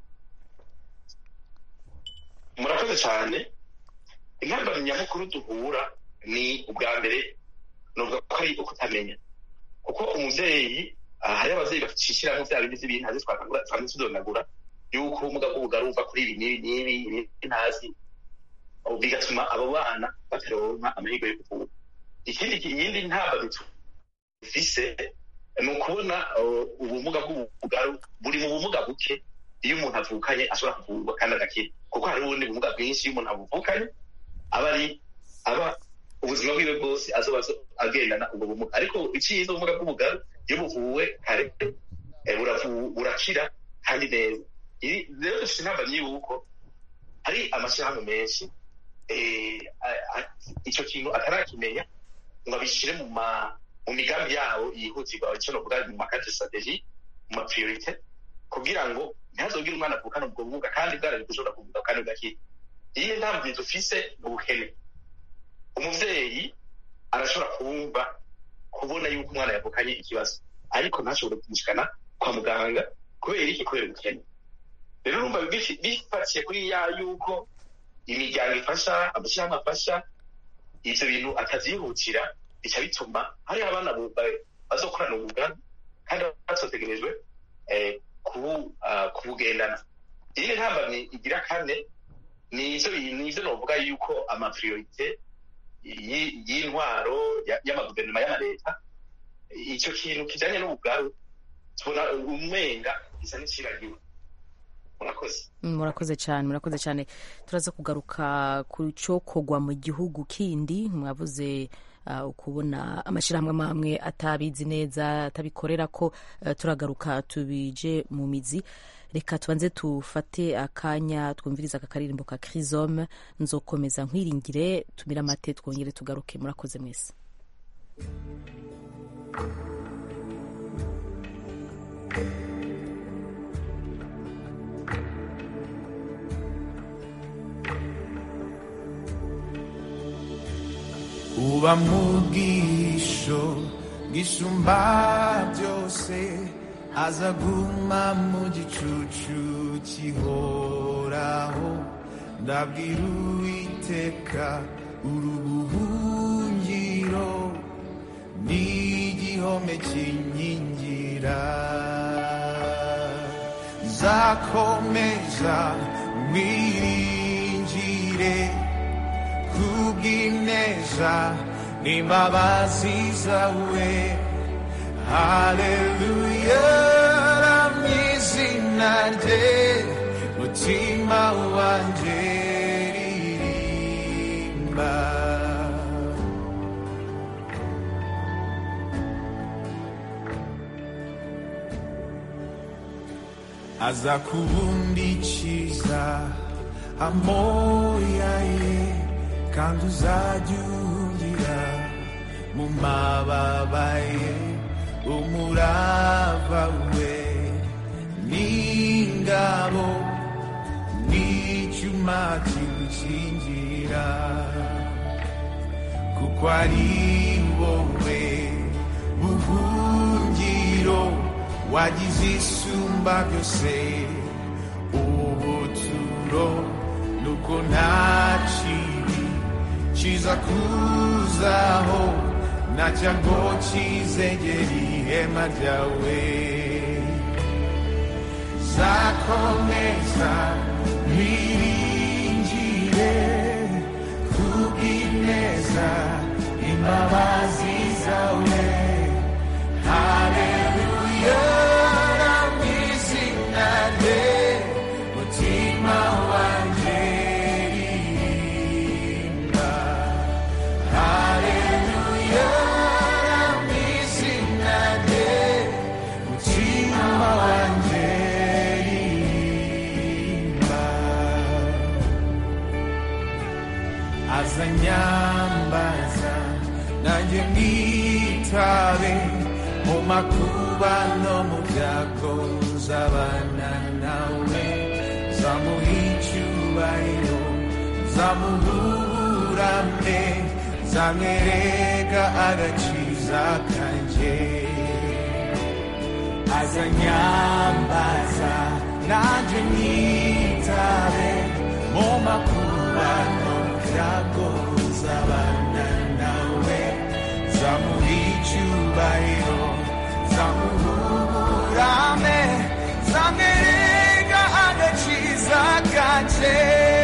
murakoze cyane intambara nyamukuru duhura ni ubwa mbere nuvuga ko ari ukutamenya kuko umubyeyi ah, hariho ababyeyi bashishiramo bya bindi by'ibintu ntazi twakagura twanze tudonagura yuko ubumuga bw'ubugaru buva kuri ibi n'ibi n'ibi ibi ntazi Ubu bigatuma abo bana bataronka amahirwe yo kuvura ikindi ki- iyindi ntambara dufise ni ukubona uh, ubumuga bw'ubugaru buri mu bumuga buke iyo umuntu avukanye ashobora kuvurwa kandi agakira kuko hari ubundi bumuga bwinshi iyo umuntu avukanye aba ari aba ubuzima bwiwe bwose azoba azo- agendana ubwo bumuga ariko icyiza ubumuga bw'ubugaru iyo buvuwe kare eh, buravu- burakira kandi neza Iri- rero dufite intambara y'uko hari amashyirahamwe menshi eh, a- a- icyo kintu atarakimenya ngo abishyire mu ma mu migambi yabo yihutirwa icyo novuga mu makate strategie mu mapriorite kugira ngo ntihazogire umwana avukana ubwo bumuga kandi bwarari gushobora kuvuga kandi bugakira iyi ni intambwe dufise mu bukene umuvyeyi arashobora kumva kubona yuko umwana yavukanye ikibazo ariko ntashobore kumushikana kwa muganga kubera iki kubera ubukene rero urumva bifi- bifatiye kuri ya yuko imiryango ifasha amashyirahamwe afasha ivyo bintu atavyihutira bica bituma hariho abana bu- ba- bazokorana ubugani kandi bazotegerejwe eh, kubu- ah, kubugendana iyindi ntambamyi igira kane ni ivyo ni ivyo novuga yuko amapriorite yi- y'intwaro ya- y'amaguverinoma y'amaleta icyo kintu kijanye n'ubugaru tubona umenga gisa n'iciragiwe murakoze Mm, murakoze cyane murakoze cyane turaza kugaruka ku cokogwa mu gihugu kindi mwavuze uh, ukubona amashyirahamwe amwe amwe atabizi neza atabikorera ko uh, turagaruka tubije mu mizi reka tubanze tufate akanya twumviriza aka karirimbo ka crisome nzokomeza nkwiringire tumire amate twongere tugaruke murakoze mwese uba mu bwisho bwisumba byose aza guma mu gicucu kihoraho ndabwira uwiteka urubuhungiro n'igihome kinkingira nzakomeza mwiringire kubw'ineza n'imbabazi zawe haleluya ramizina rye mutima wanjye ririmba aza kubundikiza amoya ye kandi uzajya uhungira mu mababa ye umurava we n'ingabo n'icyuma kigukingira kuko ari wowe buhungiro wagize isumba byose ubuturo nuko nta kibi kiza kuzaho na cyago kizegera ihema ryawe zakomeza biringire kubw'ineza imbabazi zawe haleluya ramwizina rye mutima wanjye ririmba haleluya ramwizina rye mutima wanjye ririmba azanyambaza nanjye mwitabe mu makuba no mu byago nzabana nawe zamuha icyubahiro zamuhurame zamwereka agakiza kanjye azanyambaza nanjye mwitabe mu makuba no mu byago nzabana nawe zamuha icyubahiro zamuhurame zamwereka agakiza kanjye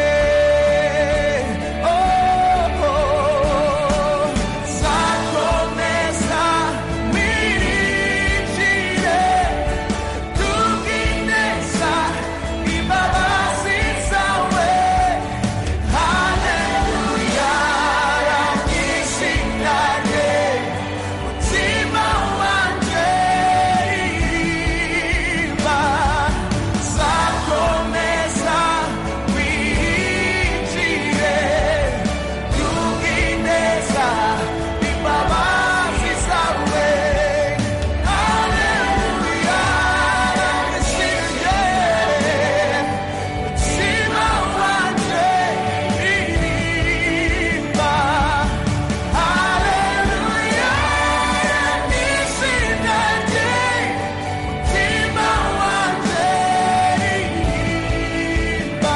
Oh, oh, zakomeza wirinjire tubwineza imbabazi zawe haleluya ramwishinane mutima wanje ririmba zakomeza winjire tubwineza imbabazi zawe haleluya ramwishinane mutima wanje ririmba haleluya ramwishinane mutima wanje ririmba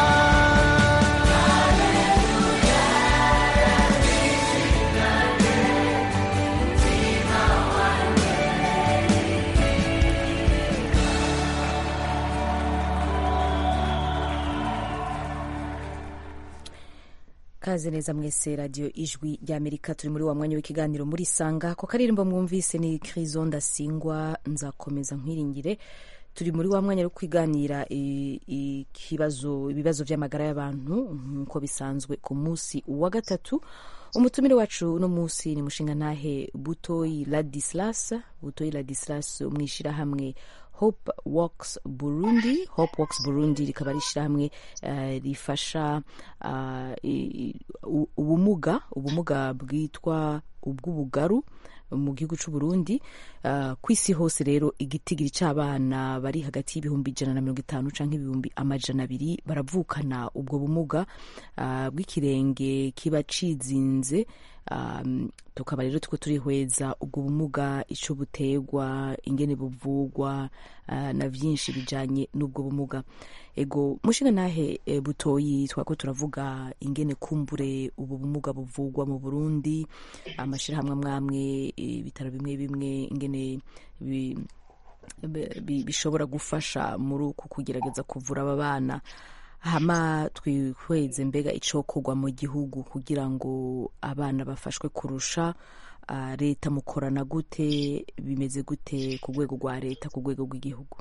kaze neza mwese radiyo ijwi ry'amerika turi muri wa mwanya w'ikiganiro muri sanga ko karirimbo mwumvise ni kirizo ndasingwa nzakomeza nkwiringire turi muri wa mwanya wo kwiganira i- ikibazo ibibazo by'amagara y'abantu nk'uko bisanzwe ku munsi wa gatatu umutumire wacu uno munsi ni mushingantahe butoyi ladislas butoyi ladislas mu ishyirahamwe hope works burundi hope works burundi rikaba ari ishyirahamwe eh, rifasha ah, i- i- u- ubumuga ubumuga bwitwa ubw'ubugaru mu gihugu cy'u Burundi uh, ku isi hose rero igitigiri cy'abana bari hagati y'ibihumbi ijana na mirongo itanu cyangwa ibihumbi amajana abiri baravukana ubwo bumuga uh, bw'ikirenge kiba cizinze um, tukaba rero tuko turihweza ubwo bumuga ico butegwa ingene buvugwa uh, na vyinshi bijanye n'ubwo bumuga ego mushinga nahe e, butoyi twako turavuga ingene kumbure ubu bumuga buvugwa mu Burundi amashirahamwe amwamwe ibitaro bimwe bimwe ingene bi, bi- bishobora gufasha muri uku kugerageza kuvura aba bana hama twihweze mbega icokorwa mu gihugu kugira ngo abana bafashwe kurusha ah, leta mukorana gute bimeze gute ku rwego rwa leta ku rwego rw'igihugu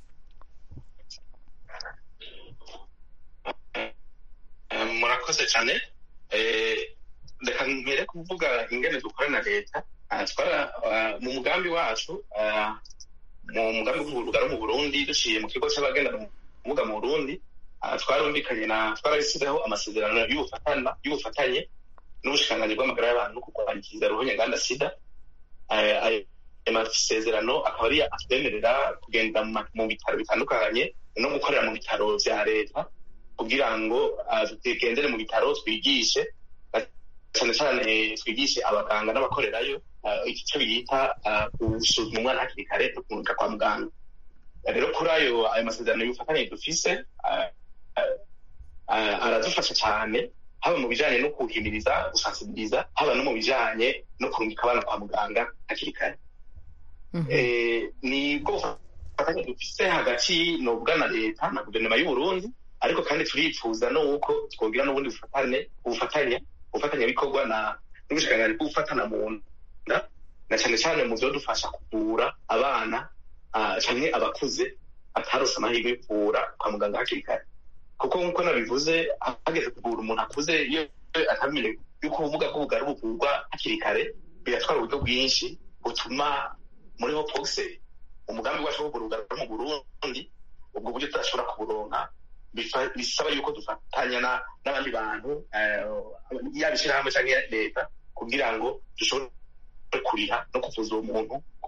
Eh, murakoze cyane Eh, reka mbere kuvuga ingene dukorana na leta Ah, twara ah, mu mugambi wacu ah, mu mugambi w'urugaro mu burundi duciye mu kigo cy'abagenda ubumuga mu burundi ah, twarumvikanye na twarabisizeho amasezerano y'ubufatana y'ubufatanye n'ubushikiranganji bw'amagara y'abantu no kurwanya ikiza ruhonyanganda sida Eh, ayo masezerano akaba ari atwemerera kugenda mu ma- mu bitaro bitandukanye no gukorera mu bitaro vya leta kugira ngo ah, tugendere mu bitaro twigishe ah, cyane cyane twigishe abaganga n'abakorerayo ah, icyo bita ah, gusuzuma umwana hakiri kare no kumurika kwa muganga rero kuri ayo ayo masezerano y'ubufatanye dufise ah, ah, ah, aradufasha cyane haba mu bijanye no kuhimiriza gusansibiriza haba no mu bijanye no kurungika abana kwa muganga hakiri kare Eh, ni bwo bufatanye dufise hagati nobwa na leta na guverinoma y'uburundi ariko kandi turifuza nuko twogira n'ubundi bufatane ubufatanye ubufatanyabikorwa na n'ubushikiranganji bw'ubufatana mu nda na cyane cyane mu vyodufasha kuvura abana ah, canke abakuze atarose amahirwe yo kuvura kwa muganga hakiri kare kuko nk'uko nabivuze hageze kuvura umuntu akuze iyo atamenye yuko ubumuga bw'ubugari buvurwa hakiri kare biratwara uburyo bwinshi butuma muri hopokse umugambi wacu wo kuvura ubugari mu burundi ubwo buryo tudashobora kuburonka bifa- bisaba yuko dufatanya na- n'abandi bantu eh, yaba ishyirahamwe cyangwa leta kugira ngo dushobore kuriha no kuvuza uwo muntu ku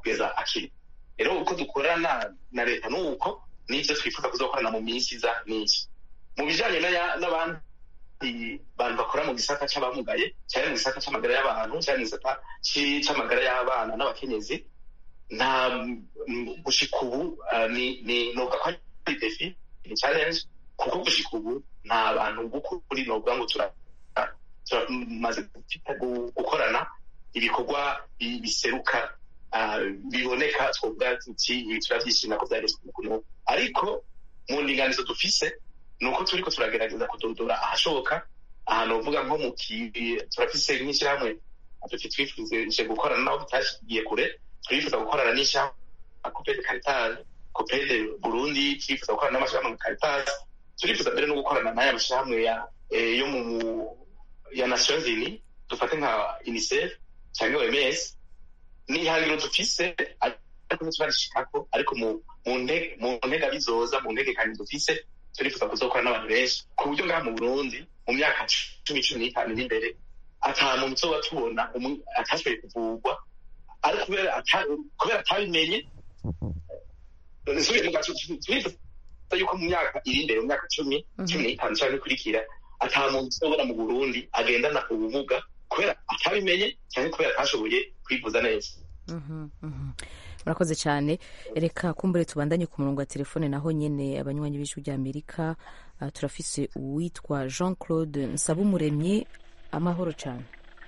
kugeza akiri rero uko dukorana na leta ni uko n'ibyo twifuza kuzokorana mu minsi iza n'iki mu bijanye n'aya- n'abandi bantu bakora mu gisata c'abamugaye cyane mu gisata c'amagara y'abantu cyane mu gisata ci- c'amagara y'abana n'abakenyezi nta mm, gushika ubu ah, ni ni novuga ko ari defi ni challenge kuko gushika ubu nta bantu b'ukuri novuga ngo tura turamaze gufita- gu- gukorana ibikorwa bi- biseruka ah, biboneka twovuga tuti ibi turavyishimira ko vyageze ku mukono ariko mu ndinganizo dufise ni uko turiko turagerageza kudodora ahashoboka ahantu uvuga nko mu ki turafise nk'ishyirahamwe tuti twifuje gukorana naho tutashigiye kure turifuza gukorana n'ishyirahamwe nka kopede karitasi kopede burundi turifuza gukorana n'amashyirahamwe nka karitasi turifuza mbere no gukorana n'aya mashyirahamwe ya eh, yo mu ya nations unies dufate nka unicef cyangwa oms ni ihangiro dufise ariko ntiturarishikako ariko mu mu nte- mu ntega bizoza mu ntegekanye dufise turifuza kuzokora n'abantu benshi ku buryo ngaha mu burundi mu myaka cumi cumi n'itanu iri imbere ata muntu tuzoba tubona umu- atashoboye kuvurwa ariko kubera ata- kubera atabimenye nsubiye mu gace turifuza yuko mu myaka iri imbere mu myaka cumi cumi n'itanu cyangwa ikurikira ata muntu tuzobona mu burundi agendana ubumuga kubera atabimenye cyangwa kubera atashoboye kwivuza neza Mhm, mhm. murakoze cyane reka kumbure tubandanye ku murongo wa telefone naho nyene abanywanyi b'ijwi rya amerika ah, turafise uwitwa jean claude nsabumuremyi amahoro cyane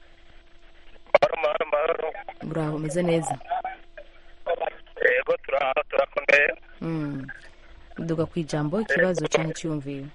muraho umeze neza yego turaha turakomeye Mm. duga ku ijambo ikibazo cyangwa icyiyumviro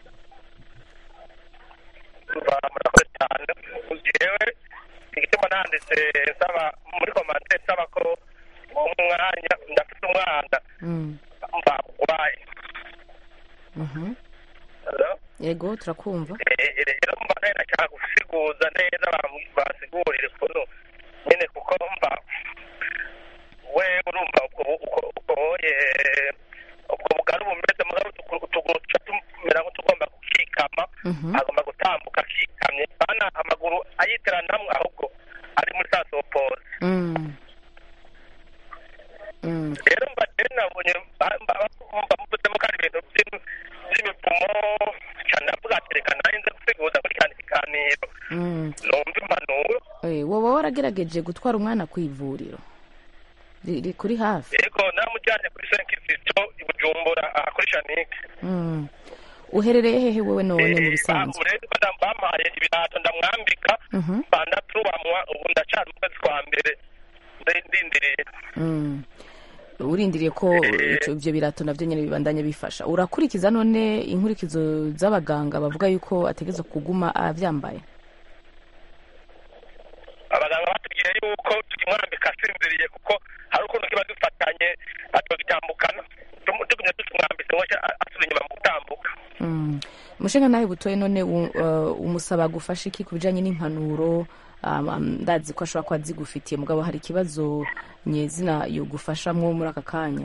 mba murakoze cyane jewe igituma nanditse nsaba muri komande nsaba ko umwanya ndafite umwana Mm. mba urwaye Mhm. Hello? yego turakumva Eh, rero mba nayo nashaka gusiguza neza bam- basigurire ukuntu nyine kuko mba we urumva ubwo bu- uko- ukoye ubwo bugari bumeze mugabo utuguru utuguru tuca tumera nk'utugomba gukikama Mhm. agomba gutambuka akikamye bana amaguru ayiteranamwe ahubwo ari muri sa sopoze Mm. Mm. rero mba rero nabonye mba mba- mba mvuzemo ko ari ibintu by'im- by'imipfumo cyane ndavuga ati reka nanjye nze gusiguza muri kandi kiganiro Mm. numva impanuro Eh, woba waragerageje gutwara umwana ku ivuriro riri kuri hafi yego namujyanye kuri senkizito i bujumbura aha kuri shanike Mm. uherereye hehe wowe none mu bisanzwe rero bada- bampaye ibirato ndamwambika Mhm. bandaturwamwa ubu ndacana mu kwezi kwa mbere ndi- ndindiriye Mm. urindiriye ko ico- ivyo birato navyo nyene bibandanya bifasha urakurikiza none inkurikizo z'abaganga bavuga yuko ategeza kuguma avyambaye abaganga batubwiye yuko tukimwambika asinziriye kuko hari ukuntu kiba dufatanye atogitambukana Tum- tugumye tutumwambitse ngo asubira inyuma mu gutambuka Mm. umushinga nawe butoye none u- uh, umusaba gufasha iki ku bijanye n'impanuro um, um, ndazi ko ashobora kuba azigufitiye mugabo hari ikibazo nyezina yogufashamwo muri aka kanya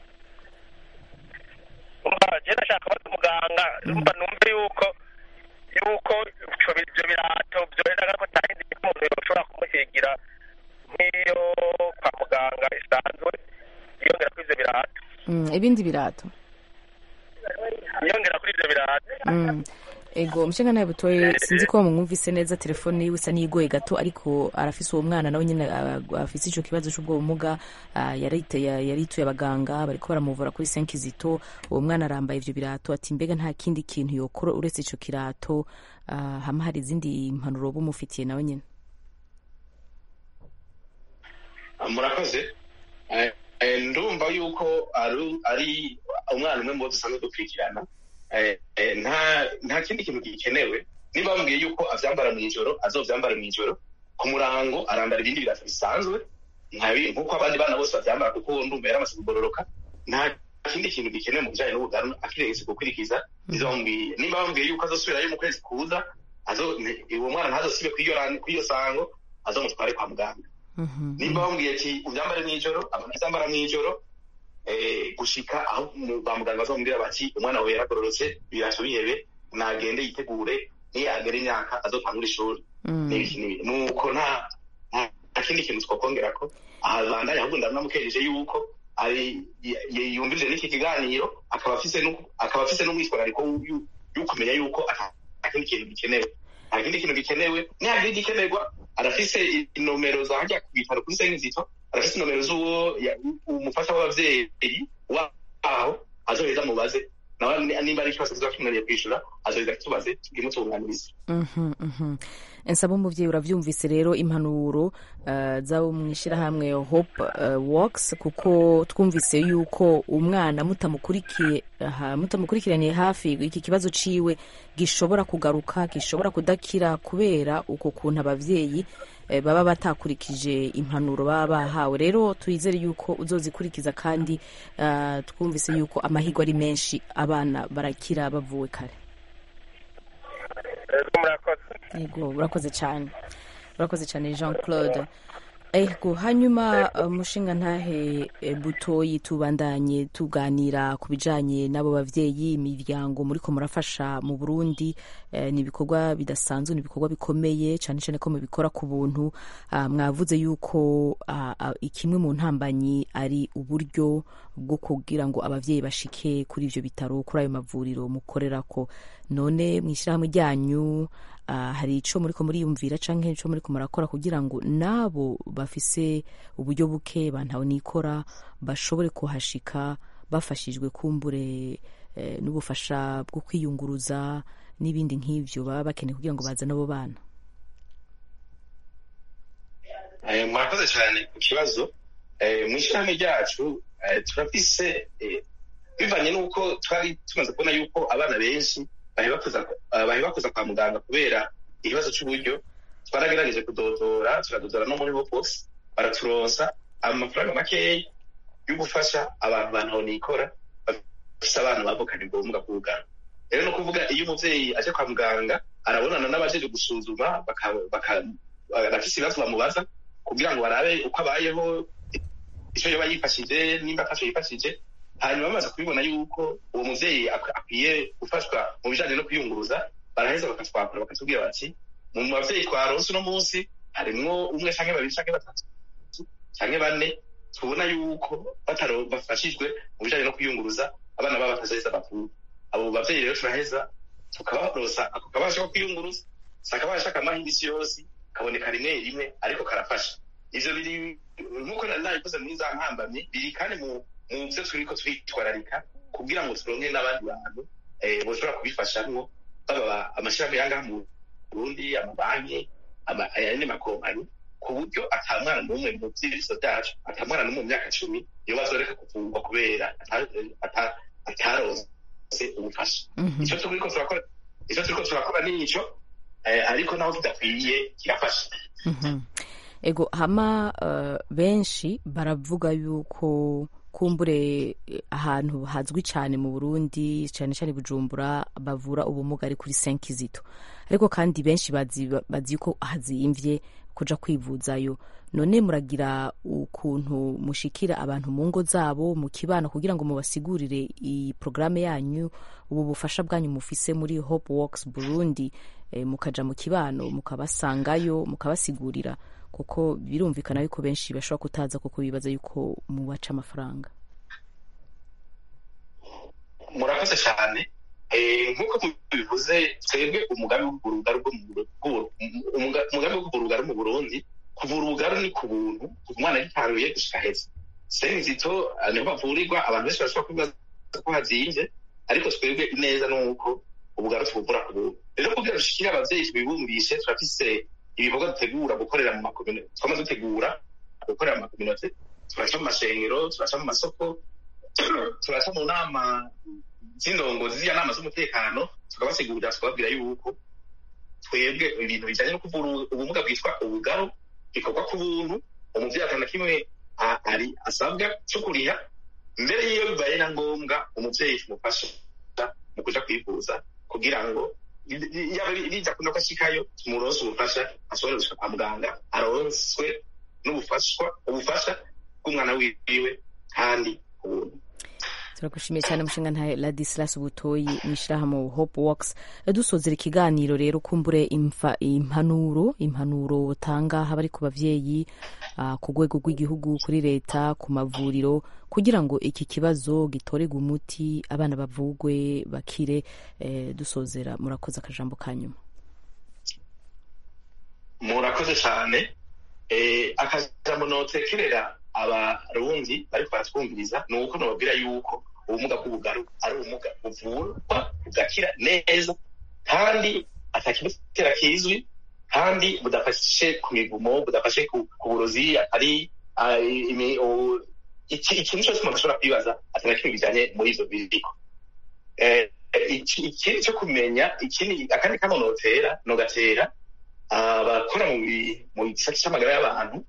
umva je nashaka kubaza umuganga umva numve yuko yuko ico bi- ivyo birato vyorenaga ko atahindi umuntu yoshobora kumuhigira nk'iyo kwa muganga isanzwe yongera kuri ivyo birato mm. ibindi birato yongera kuri ivyo birato Mm. ego umushinga nawe butoye sinzi ko bamwumvise neza telefone yiwe isa n'iyigoye gato ariko arafise uwo mwana nawe nyine ah, afise ico kibazo c'ubwo bumuga ah, yarite- ya- yarituye abaganga bariko baramuvura kuri senkizito uwo mwana arambaye ivyo birato ati mbega nta kindi kintu yokora uretse ico kirato ah, hama hari izindi mpanuro bumufitiye nawe nyine murakoze Eh, eh, ndumva yuko ari ari umwana umwe mu bo dusanzwe dukurikirana Eh, eh, nta nta kindi kintu gikenewe niba bambwiye yuko avyambara mw'ijoro azovyambara mw'ijoro ku murango arambara ibindi birato bisanzwe nkabi nk'uko abandi bana bose bavyambara kuko ndumva yaramaze kugororoka nta kindi kintu gikenewe mu bijanye n'ubugaru akirengese gukurikiza ivyo bambwiye niba bambwiye yuko azosubirayo mu kwezi kuza azo ne- uwo mwana ntazosibe kw'iyo ran- kw'iyo sango azomutware kwa muganga nimba bambwiye ati ubyambare mw'ijoro abantu bazambara mw'ijoro eh, gushika aho mu- ba muganga bazomubwira bati umwana wawe yaragororotse ibirato bihebe nagende yitegure niyagera imyaka azotangura ishuri n'ibiki n'ibiki nuko nta nta kindi kintu twokongerako aha bandanye ahubwo ndanamukereje yuko ari y- y- yumvise n'iki kiganiro akaba afise n'uku- akaba afise n'umwitwarariko w'u- y'ukumenya yuko ata ata kindi kintu gikenewe nta kindi kintu gikenewe nihagira igikenerwa arafise inomero za hajya ku bitaro kuri sengizito arafise inomero z'uwo ya- umufasha w'abavyeyi waho azoheza mubaze nawe ni- nimba ari ikibazo kizoba kimwariye kwishura azoheza kitubaze tugimutunganiriza Mhm, mhm. nsaba umuvyeyi uravyumvise rero impanuro uh, z'abo mw'ishirahamwe hope uh, works kuko twumvise yuko umwana mutamukurikiye aha, mutamukurikiraniye hafi iki kibazo ciwe gishobora kugaruka gishobora kudakira kubera uko kuntu abavyeyi eh, baba batakurikije impanuro baba bahawe rero twizere yuko uzozikurikiza kandi uh, twumvise yuko amahirwe ari menshi abana barakira bavuwe kare Ego murakoze yego urakoze cyane urakoze cyane jean claude ego hanyuma uh, mushinga ntahe eh, butoyi tubandanye tuganira ku bijanye n'abo bavyeyi imiryango muriko murafasha mu burundi eh, ni ibikorwa bidasanzwe ni ibikorwa bikomeye cyane cyane ko mubikora ku buntu Ah, mwavuze yuko ah, ah, ikimwe mu ntambanyi ari uburyo bwo kugira ngo abavyeyi bashike kuri ivyo bitaro kuri ayo mavuriro mukorerako none mw'ishyirahamwe ryanyu ah, hari ico muriko muriyumvira canke ico muriko murakora kugira ngo nabo bafise uburyo buke bantawe nikora bashobore kuhashika bafashijwe kumbure eh, n'ubufasha bwo kwiyunguruza n'ibindi nk'ivyo baba bakeneye kugira ngo baze n'abo bana Eh, murakoze cyane ku kibazo Eh, mu ishyirahamwe ryacu eh, turafise eh, bivanye n'uko twari tumaze kubona yuko abana benshi baheba kuza eh, baheba kuza kwa muganga kubera ikibazo cy'uburyo twaragerageje kudodora turadodora no muri box baraturonsa amafaranga makeya yo gufasha abantu bantu nikora bafise abana bavukanye ubumuga bw'ubugano rero no kuvuga iyo umuvyeyi aje kwa muganga arabonana n'abajeje gusuzuma baka- baka- arafise ibibazo bamubaza kugira ngo barabe uko abayeho icyo yoba yifashije nimba atacyo yifashije hanyuma bamaze kubibona yuko uwo muvyeyi ak- akwiye gufashwa mu bijanye no kwiyunguruza baraheza bakatwakura bakatubwira bati mu bavyeyi twaronse uno munsi harimwo umwe canke babiri canke batatu canke bane tubona yuko bataro bafashijwe mu bijanye no kwiyunguruza abana babo batazaheza bavuye abo bavyeyi rero turaheza tukabarosa ako kabasha ko kwiyunguruza si akabasha kamaha indisi yose kaboneka rimwe rimwe ariko karafasha ivyo biri nk'uko nari nabikoze muri za nkambamye biri kandi mu mu vyo turiko turitwararika kugira ngo turonke n'abandi bantu eh, boshobora kubifashamwo baba amashirahamwe yangaha mu burundi amabanki ama- ayandi makompanyi ku buryo ata mwana n'umwe mu vy'ibiso vyacu ata mwana n'umwe mu myaka cumi iyo bazoreka kuvurwa kubera ata- ata- ataronse ubufasha ico turiko turakora ico turiko turakora nico eh, ariko naho tudakwiye kirafasha Mhm. ego hama uh, benshi baravuga yuko kumbure eh, ahantu hazwi cyane mu burundi cyane cyane bujumbura bavura ubumuga ari kuri senkizito ariko kandi benshi bazi, bazi ko hazimvye kuja kwivuzayo none muragira ukuntu mushikira abantu mu ngo zabo mu kibano kugira ngo mubasigurire iyi porogaramu yanyu ubu bufasha bwanyu mufise muri hope works burundi eh, mukaja mu kibano mukabasangayo mukabasigurira kuko birumvikana yuko benshi bashobora kutaza kuko bibaza yuko mubaca amafaranga murakoze cyane Eh, nk'uko mubivuze twebwe umugambi wo kuvura ubugaru bwo mu Buru- bw'u- umuga- umugambi wo kuvura ubugaru mu burundi kuvura ubugaru ni ku buntu kuva umwana agitaruye gushika heza senizito eh, niho bavurirwa abantu benshi barashobora kubibaza ko hazimvye ariko twebwe neza ni uko ubugaru tubuvura ku buntu rero kugira dushikire abavyeyi tubibumbishe turafise ibikorwa dutegura gukorera mu makomino twama dutegura gukorera mu makominote turaca mu mashengero turaca mu masoko turaca mu nama z'indongozi z'iya nama z'umutekano tukabasigurira tukababwira yuko twebwe ibintu bijanye no kuvura ubumuga bwitwa ubugaru bikorwa ku buntu umuvyeyi atana kimwe a- ari asabwa co kuriha mbere y'iyo bibaye na ngombwa umuvyeyi tumufasha mu kuja kwivuza kugira ngo yaba bija kuno ko ashikayo tumuronse ubufasha ashobore gushika kwa muganga aronswe n'ubufashwa ubufasha bw'umwana wiwe kandi ku buntu turagushimiye cyane mushinga ntahe ladislas butoyi mwishirahamwe hope works dusozera ikiganiro rero kumbure imfa impanuro impanuro utanga haba ari ku bavyeyi uh, ku rwego rw'igihugu kuri leta ku mavuriro kugira ngo iki kibazo gitorerwe umuti abana bavugwe bakire eh, dusozera murakoze akajambo kanyuma murakoze cyane eh, akajambo notekerera abarundi bariko baratwumviriza ni uko nobabwira yuko ubumuga bw'ubugaru ari ubumuga buvurwa bugakira neza kandi atakimutera kizwi kandi budafashe ku mivumo budafashe ku ku burozi atari ah, imi- o- iki- ikintu cyose umuntu ashobora kwibaza atari na kimwe bijanye muri ivyo biriko Eh, iki- ikindi cyo kumenya ikindi akandi kamo notera nogatera abakora mu bi- mu gisata c'amagara y'abantu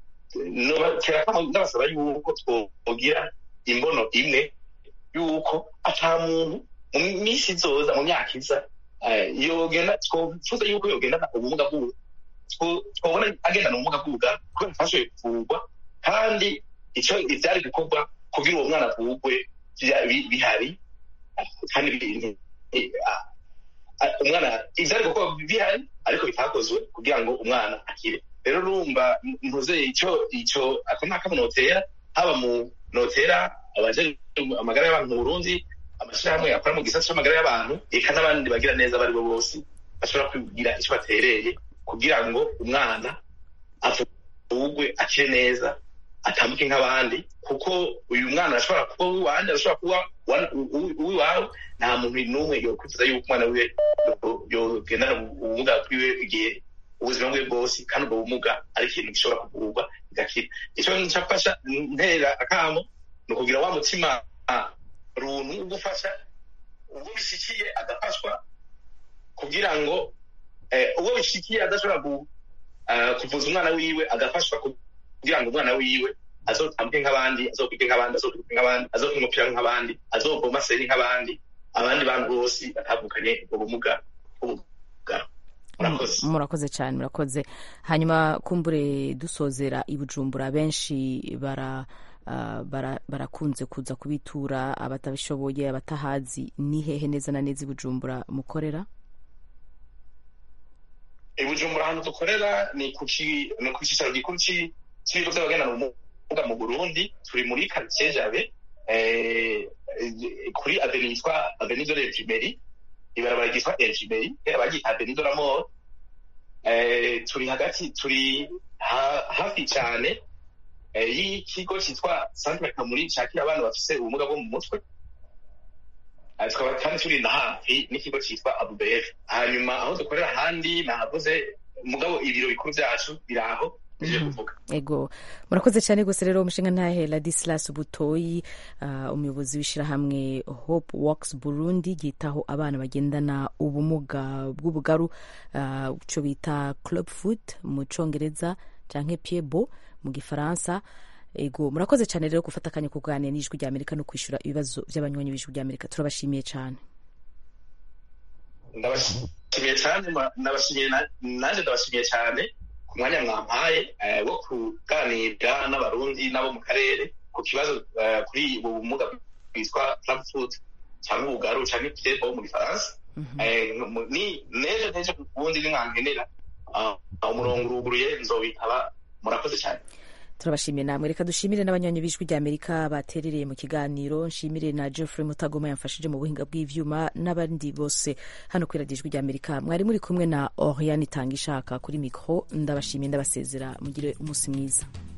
nobakera kamo ndabasaba yuko twogira imbono imwe yuko ata muntu mu minsi izoza mu myaka iza eh, yogenda twofuza yuko yogendana ubumuga bw'ubu two- twobona agendana ubumuga bw'ubuga kubera afashoboye kuvurwa kandi ico ivyari gukorwa kugira uwo mwana avurwe vya- bi- bihari kandi bi- eh, ah, ah, umwana ivyari gukorwa bihari ariko bitakozwe kugira ngo umwana akire rero urumva mvuze ico ico ako ni akamo notera haba mu notera abaje amagara y'abantu mu burundi amashirahamwe akora mu gisata c'amagara y'abantu eka n'abandi bagira neza abo ari bo bose bashobora kugira ico batereye kugira ngo umwana avugwe akire neza atambuke nk'abandi kuko uyu mwana arashobora kuba uw'iwanjye arashobora kuba uwa- uwi- uw'iwawe nta muntu n'umwe yokwifuza yuko umwana wiwe yo- yogendana ubumuga bwiwe igihe ubuzima bwe bwose kandi ubwo bumuga ari ikintu gishobora kuvurwa bigakira ico ncafasha ntera akamo ni ukugira wa mutima ah, runtu wo gufasha uwo bishikiye agafashwa kugira ngo eh, uwo bishikiye adashobora ku- ah, kuvuza umwana wiwe agafashwa kugira ngo umwana wiwe azotambuke nk'abandi azokwige nk'abandi azokwiruke nk'abandi azokina umupira nk'abandi azovoma seri nk'abandi abandi bantu bose batavukanye ubwo bumuga bw'ubugaro murakoze murakoze cyane murakoze hanyuma kumbure dusozera i bujumbura benshi bara ah, bara- barakunze kuza kubitura abatabishoboye abatahazi ni hehe neza na neza i bujumbura mukorera i bujumbura ahantu dukorera ni ku ki- ni ku cyicaro gikuru ci- cy'ibigo by'abagendana ubumuga mu burundi turi muri karitsiye jabe eh, eh, kuri aveni yitwa aveni de l'Infirmerie ibarabara ryitwa Infirmerie kera baryita aveni de la mort eh, turi hagati turi ha- hafi cyane eh, y'ikigo cyitwa centre kamuri cyakira abana bafise ubumuga bwo mu mutwe Eh, tukaba kandi turi na hafi n'ikigo cyitwa abubf hanyuma aho dukorera ahandi nahavuze mugabo ibiro bikuru byacu biri aho nije kuvuga ego murakoze cyane rwose rero umushinga ntahe ladislas butoyi ah, umuyobozi w'ishyirahamwe hope works burundi ryitaho abana bagendana ubumuga bw'ubugaru ah, icyo bita club foot mu cyongereza cyangwa piebo mu gifaransa ego murakoze cyane rero gufata akanya ko kuganira n'ijwi rya amerika no kwishyura ibibazo by'abanywanyi b'ijwi rya amerika turabashimiye cyane ndabashimiye cyane ma- ndabashimiye na- nanjye ndabashimiye cyane ku mwanya mwampaye eh, wo kuganira n'abarundi n'abo mu karere ku kibazo eh, kuri ubu bumuga bwitwa club foot cyangwa ubugaru cyangwa piebo mu gifaransa Eh, mu- ni nejo nejo ubundi nimwankenera ah, umurongo uruguruye nzobitaba murakoze cyane turabashimiye namwe reka dushimire n'abanywanyi b'ijwi rya amerika baterereye mu kiganiro nshimire na geoffrey mutagoma yamfashije mu buhinga bw'ivyuma n'abandi bose hano kuri radiyo ijwi rya amerika mwari muri kumwe na oriane itanga ishaka kuri mikoro ndabashimiye ndabasezera mugire umunsi mwiza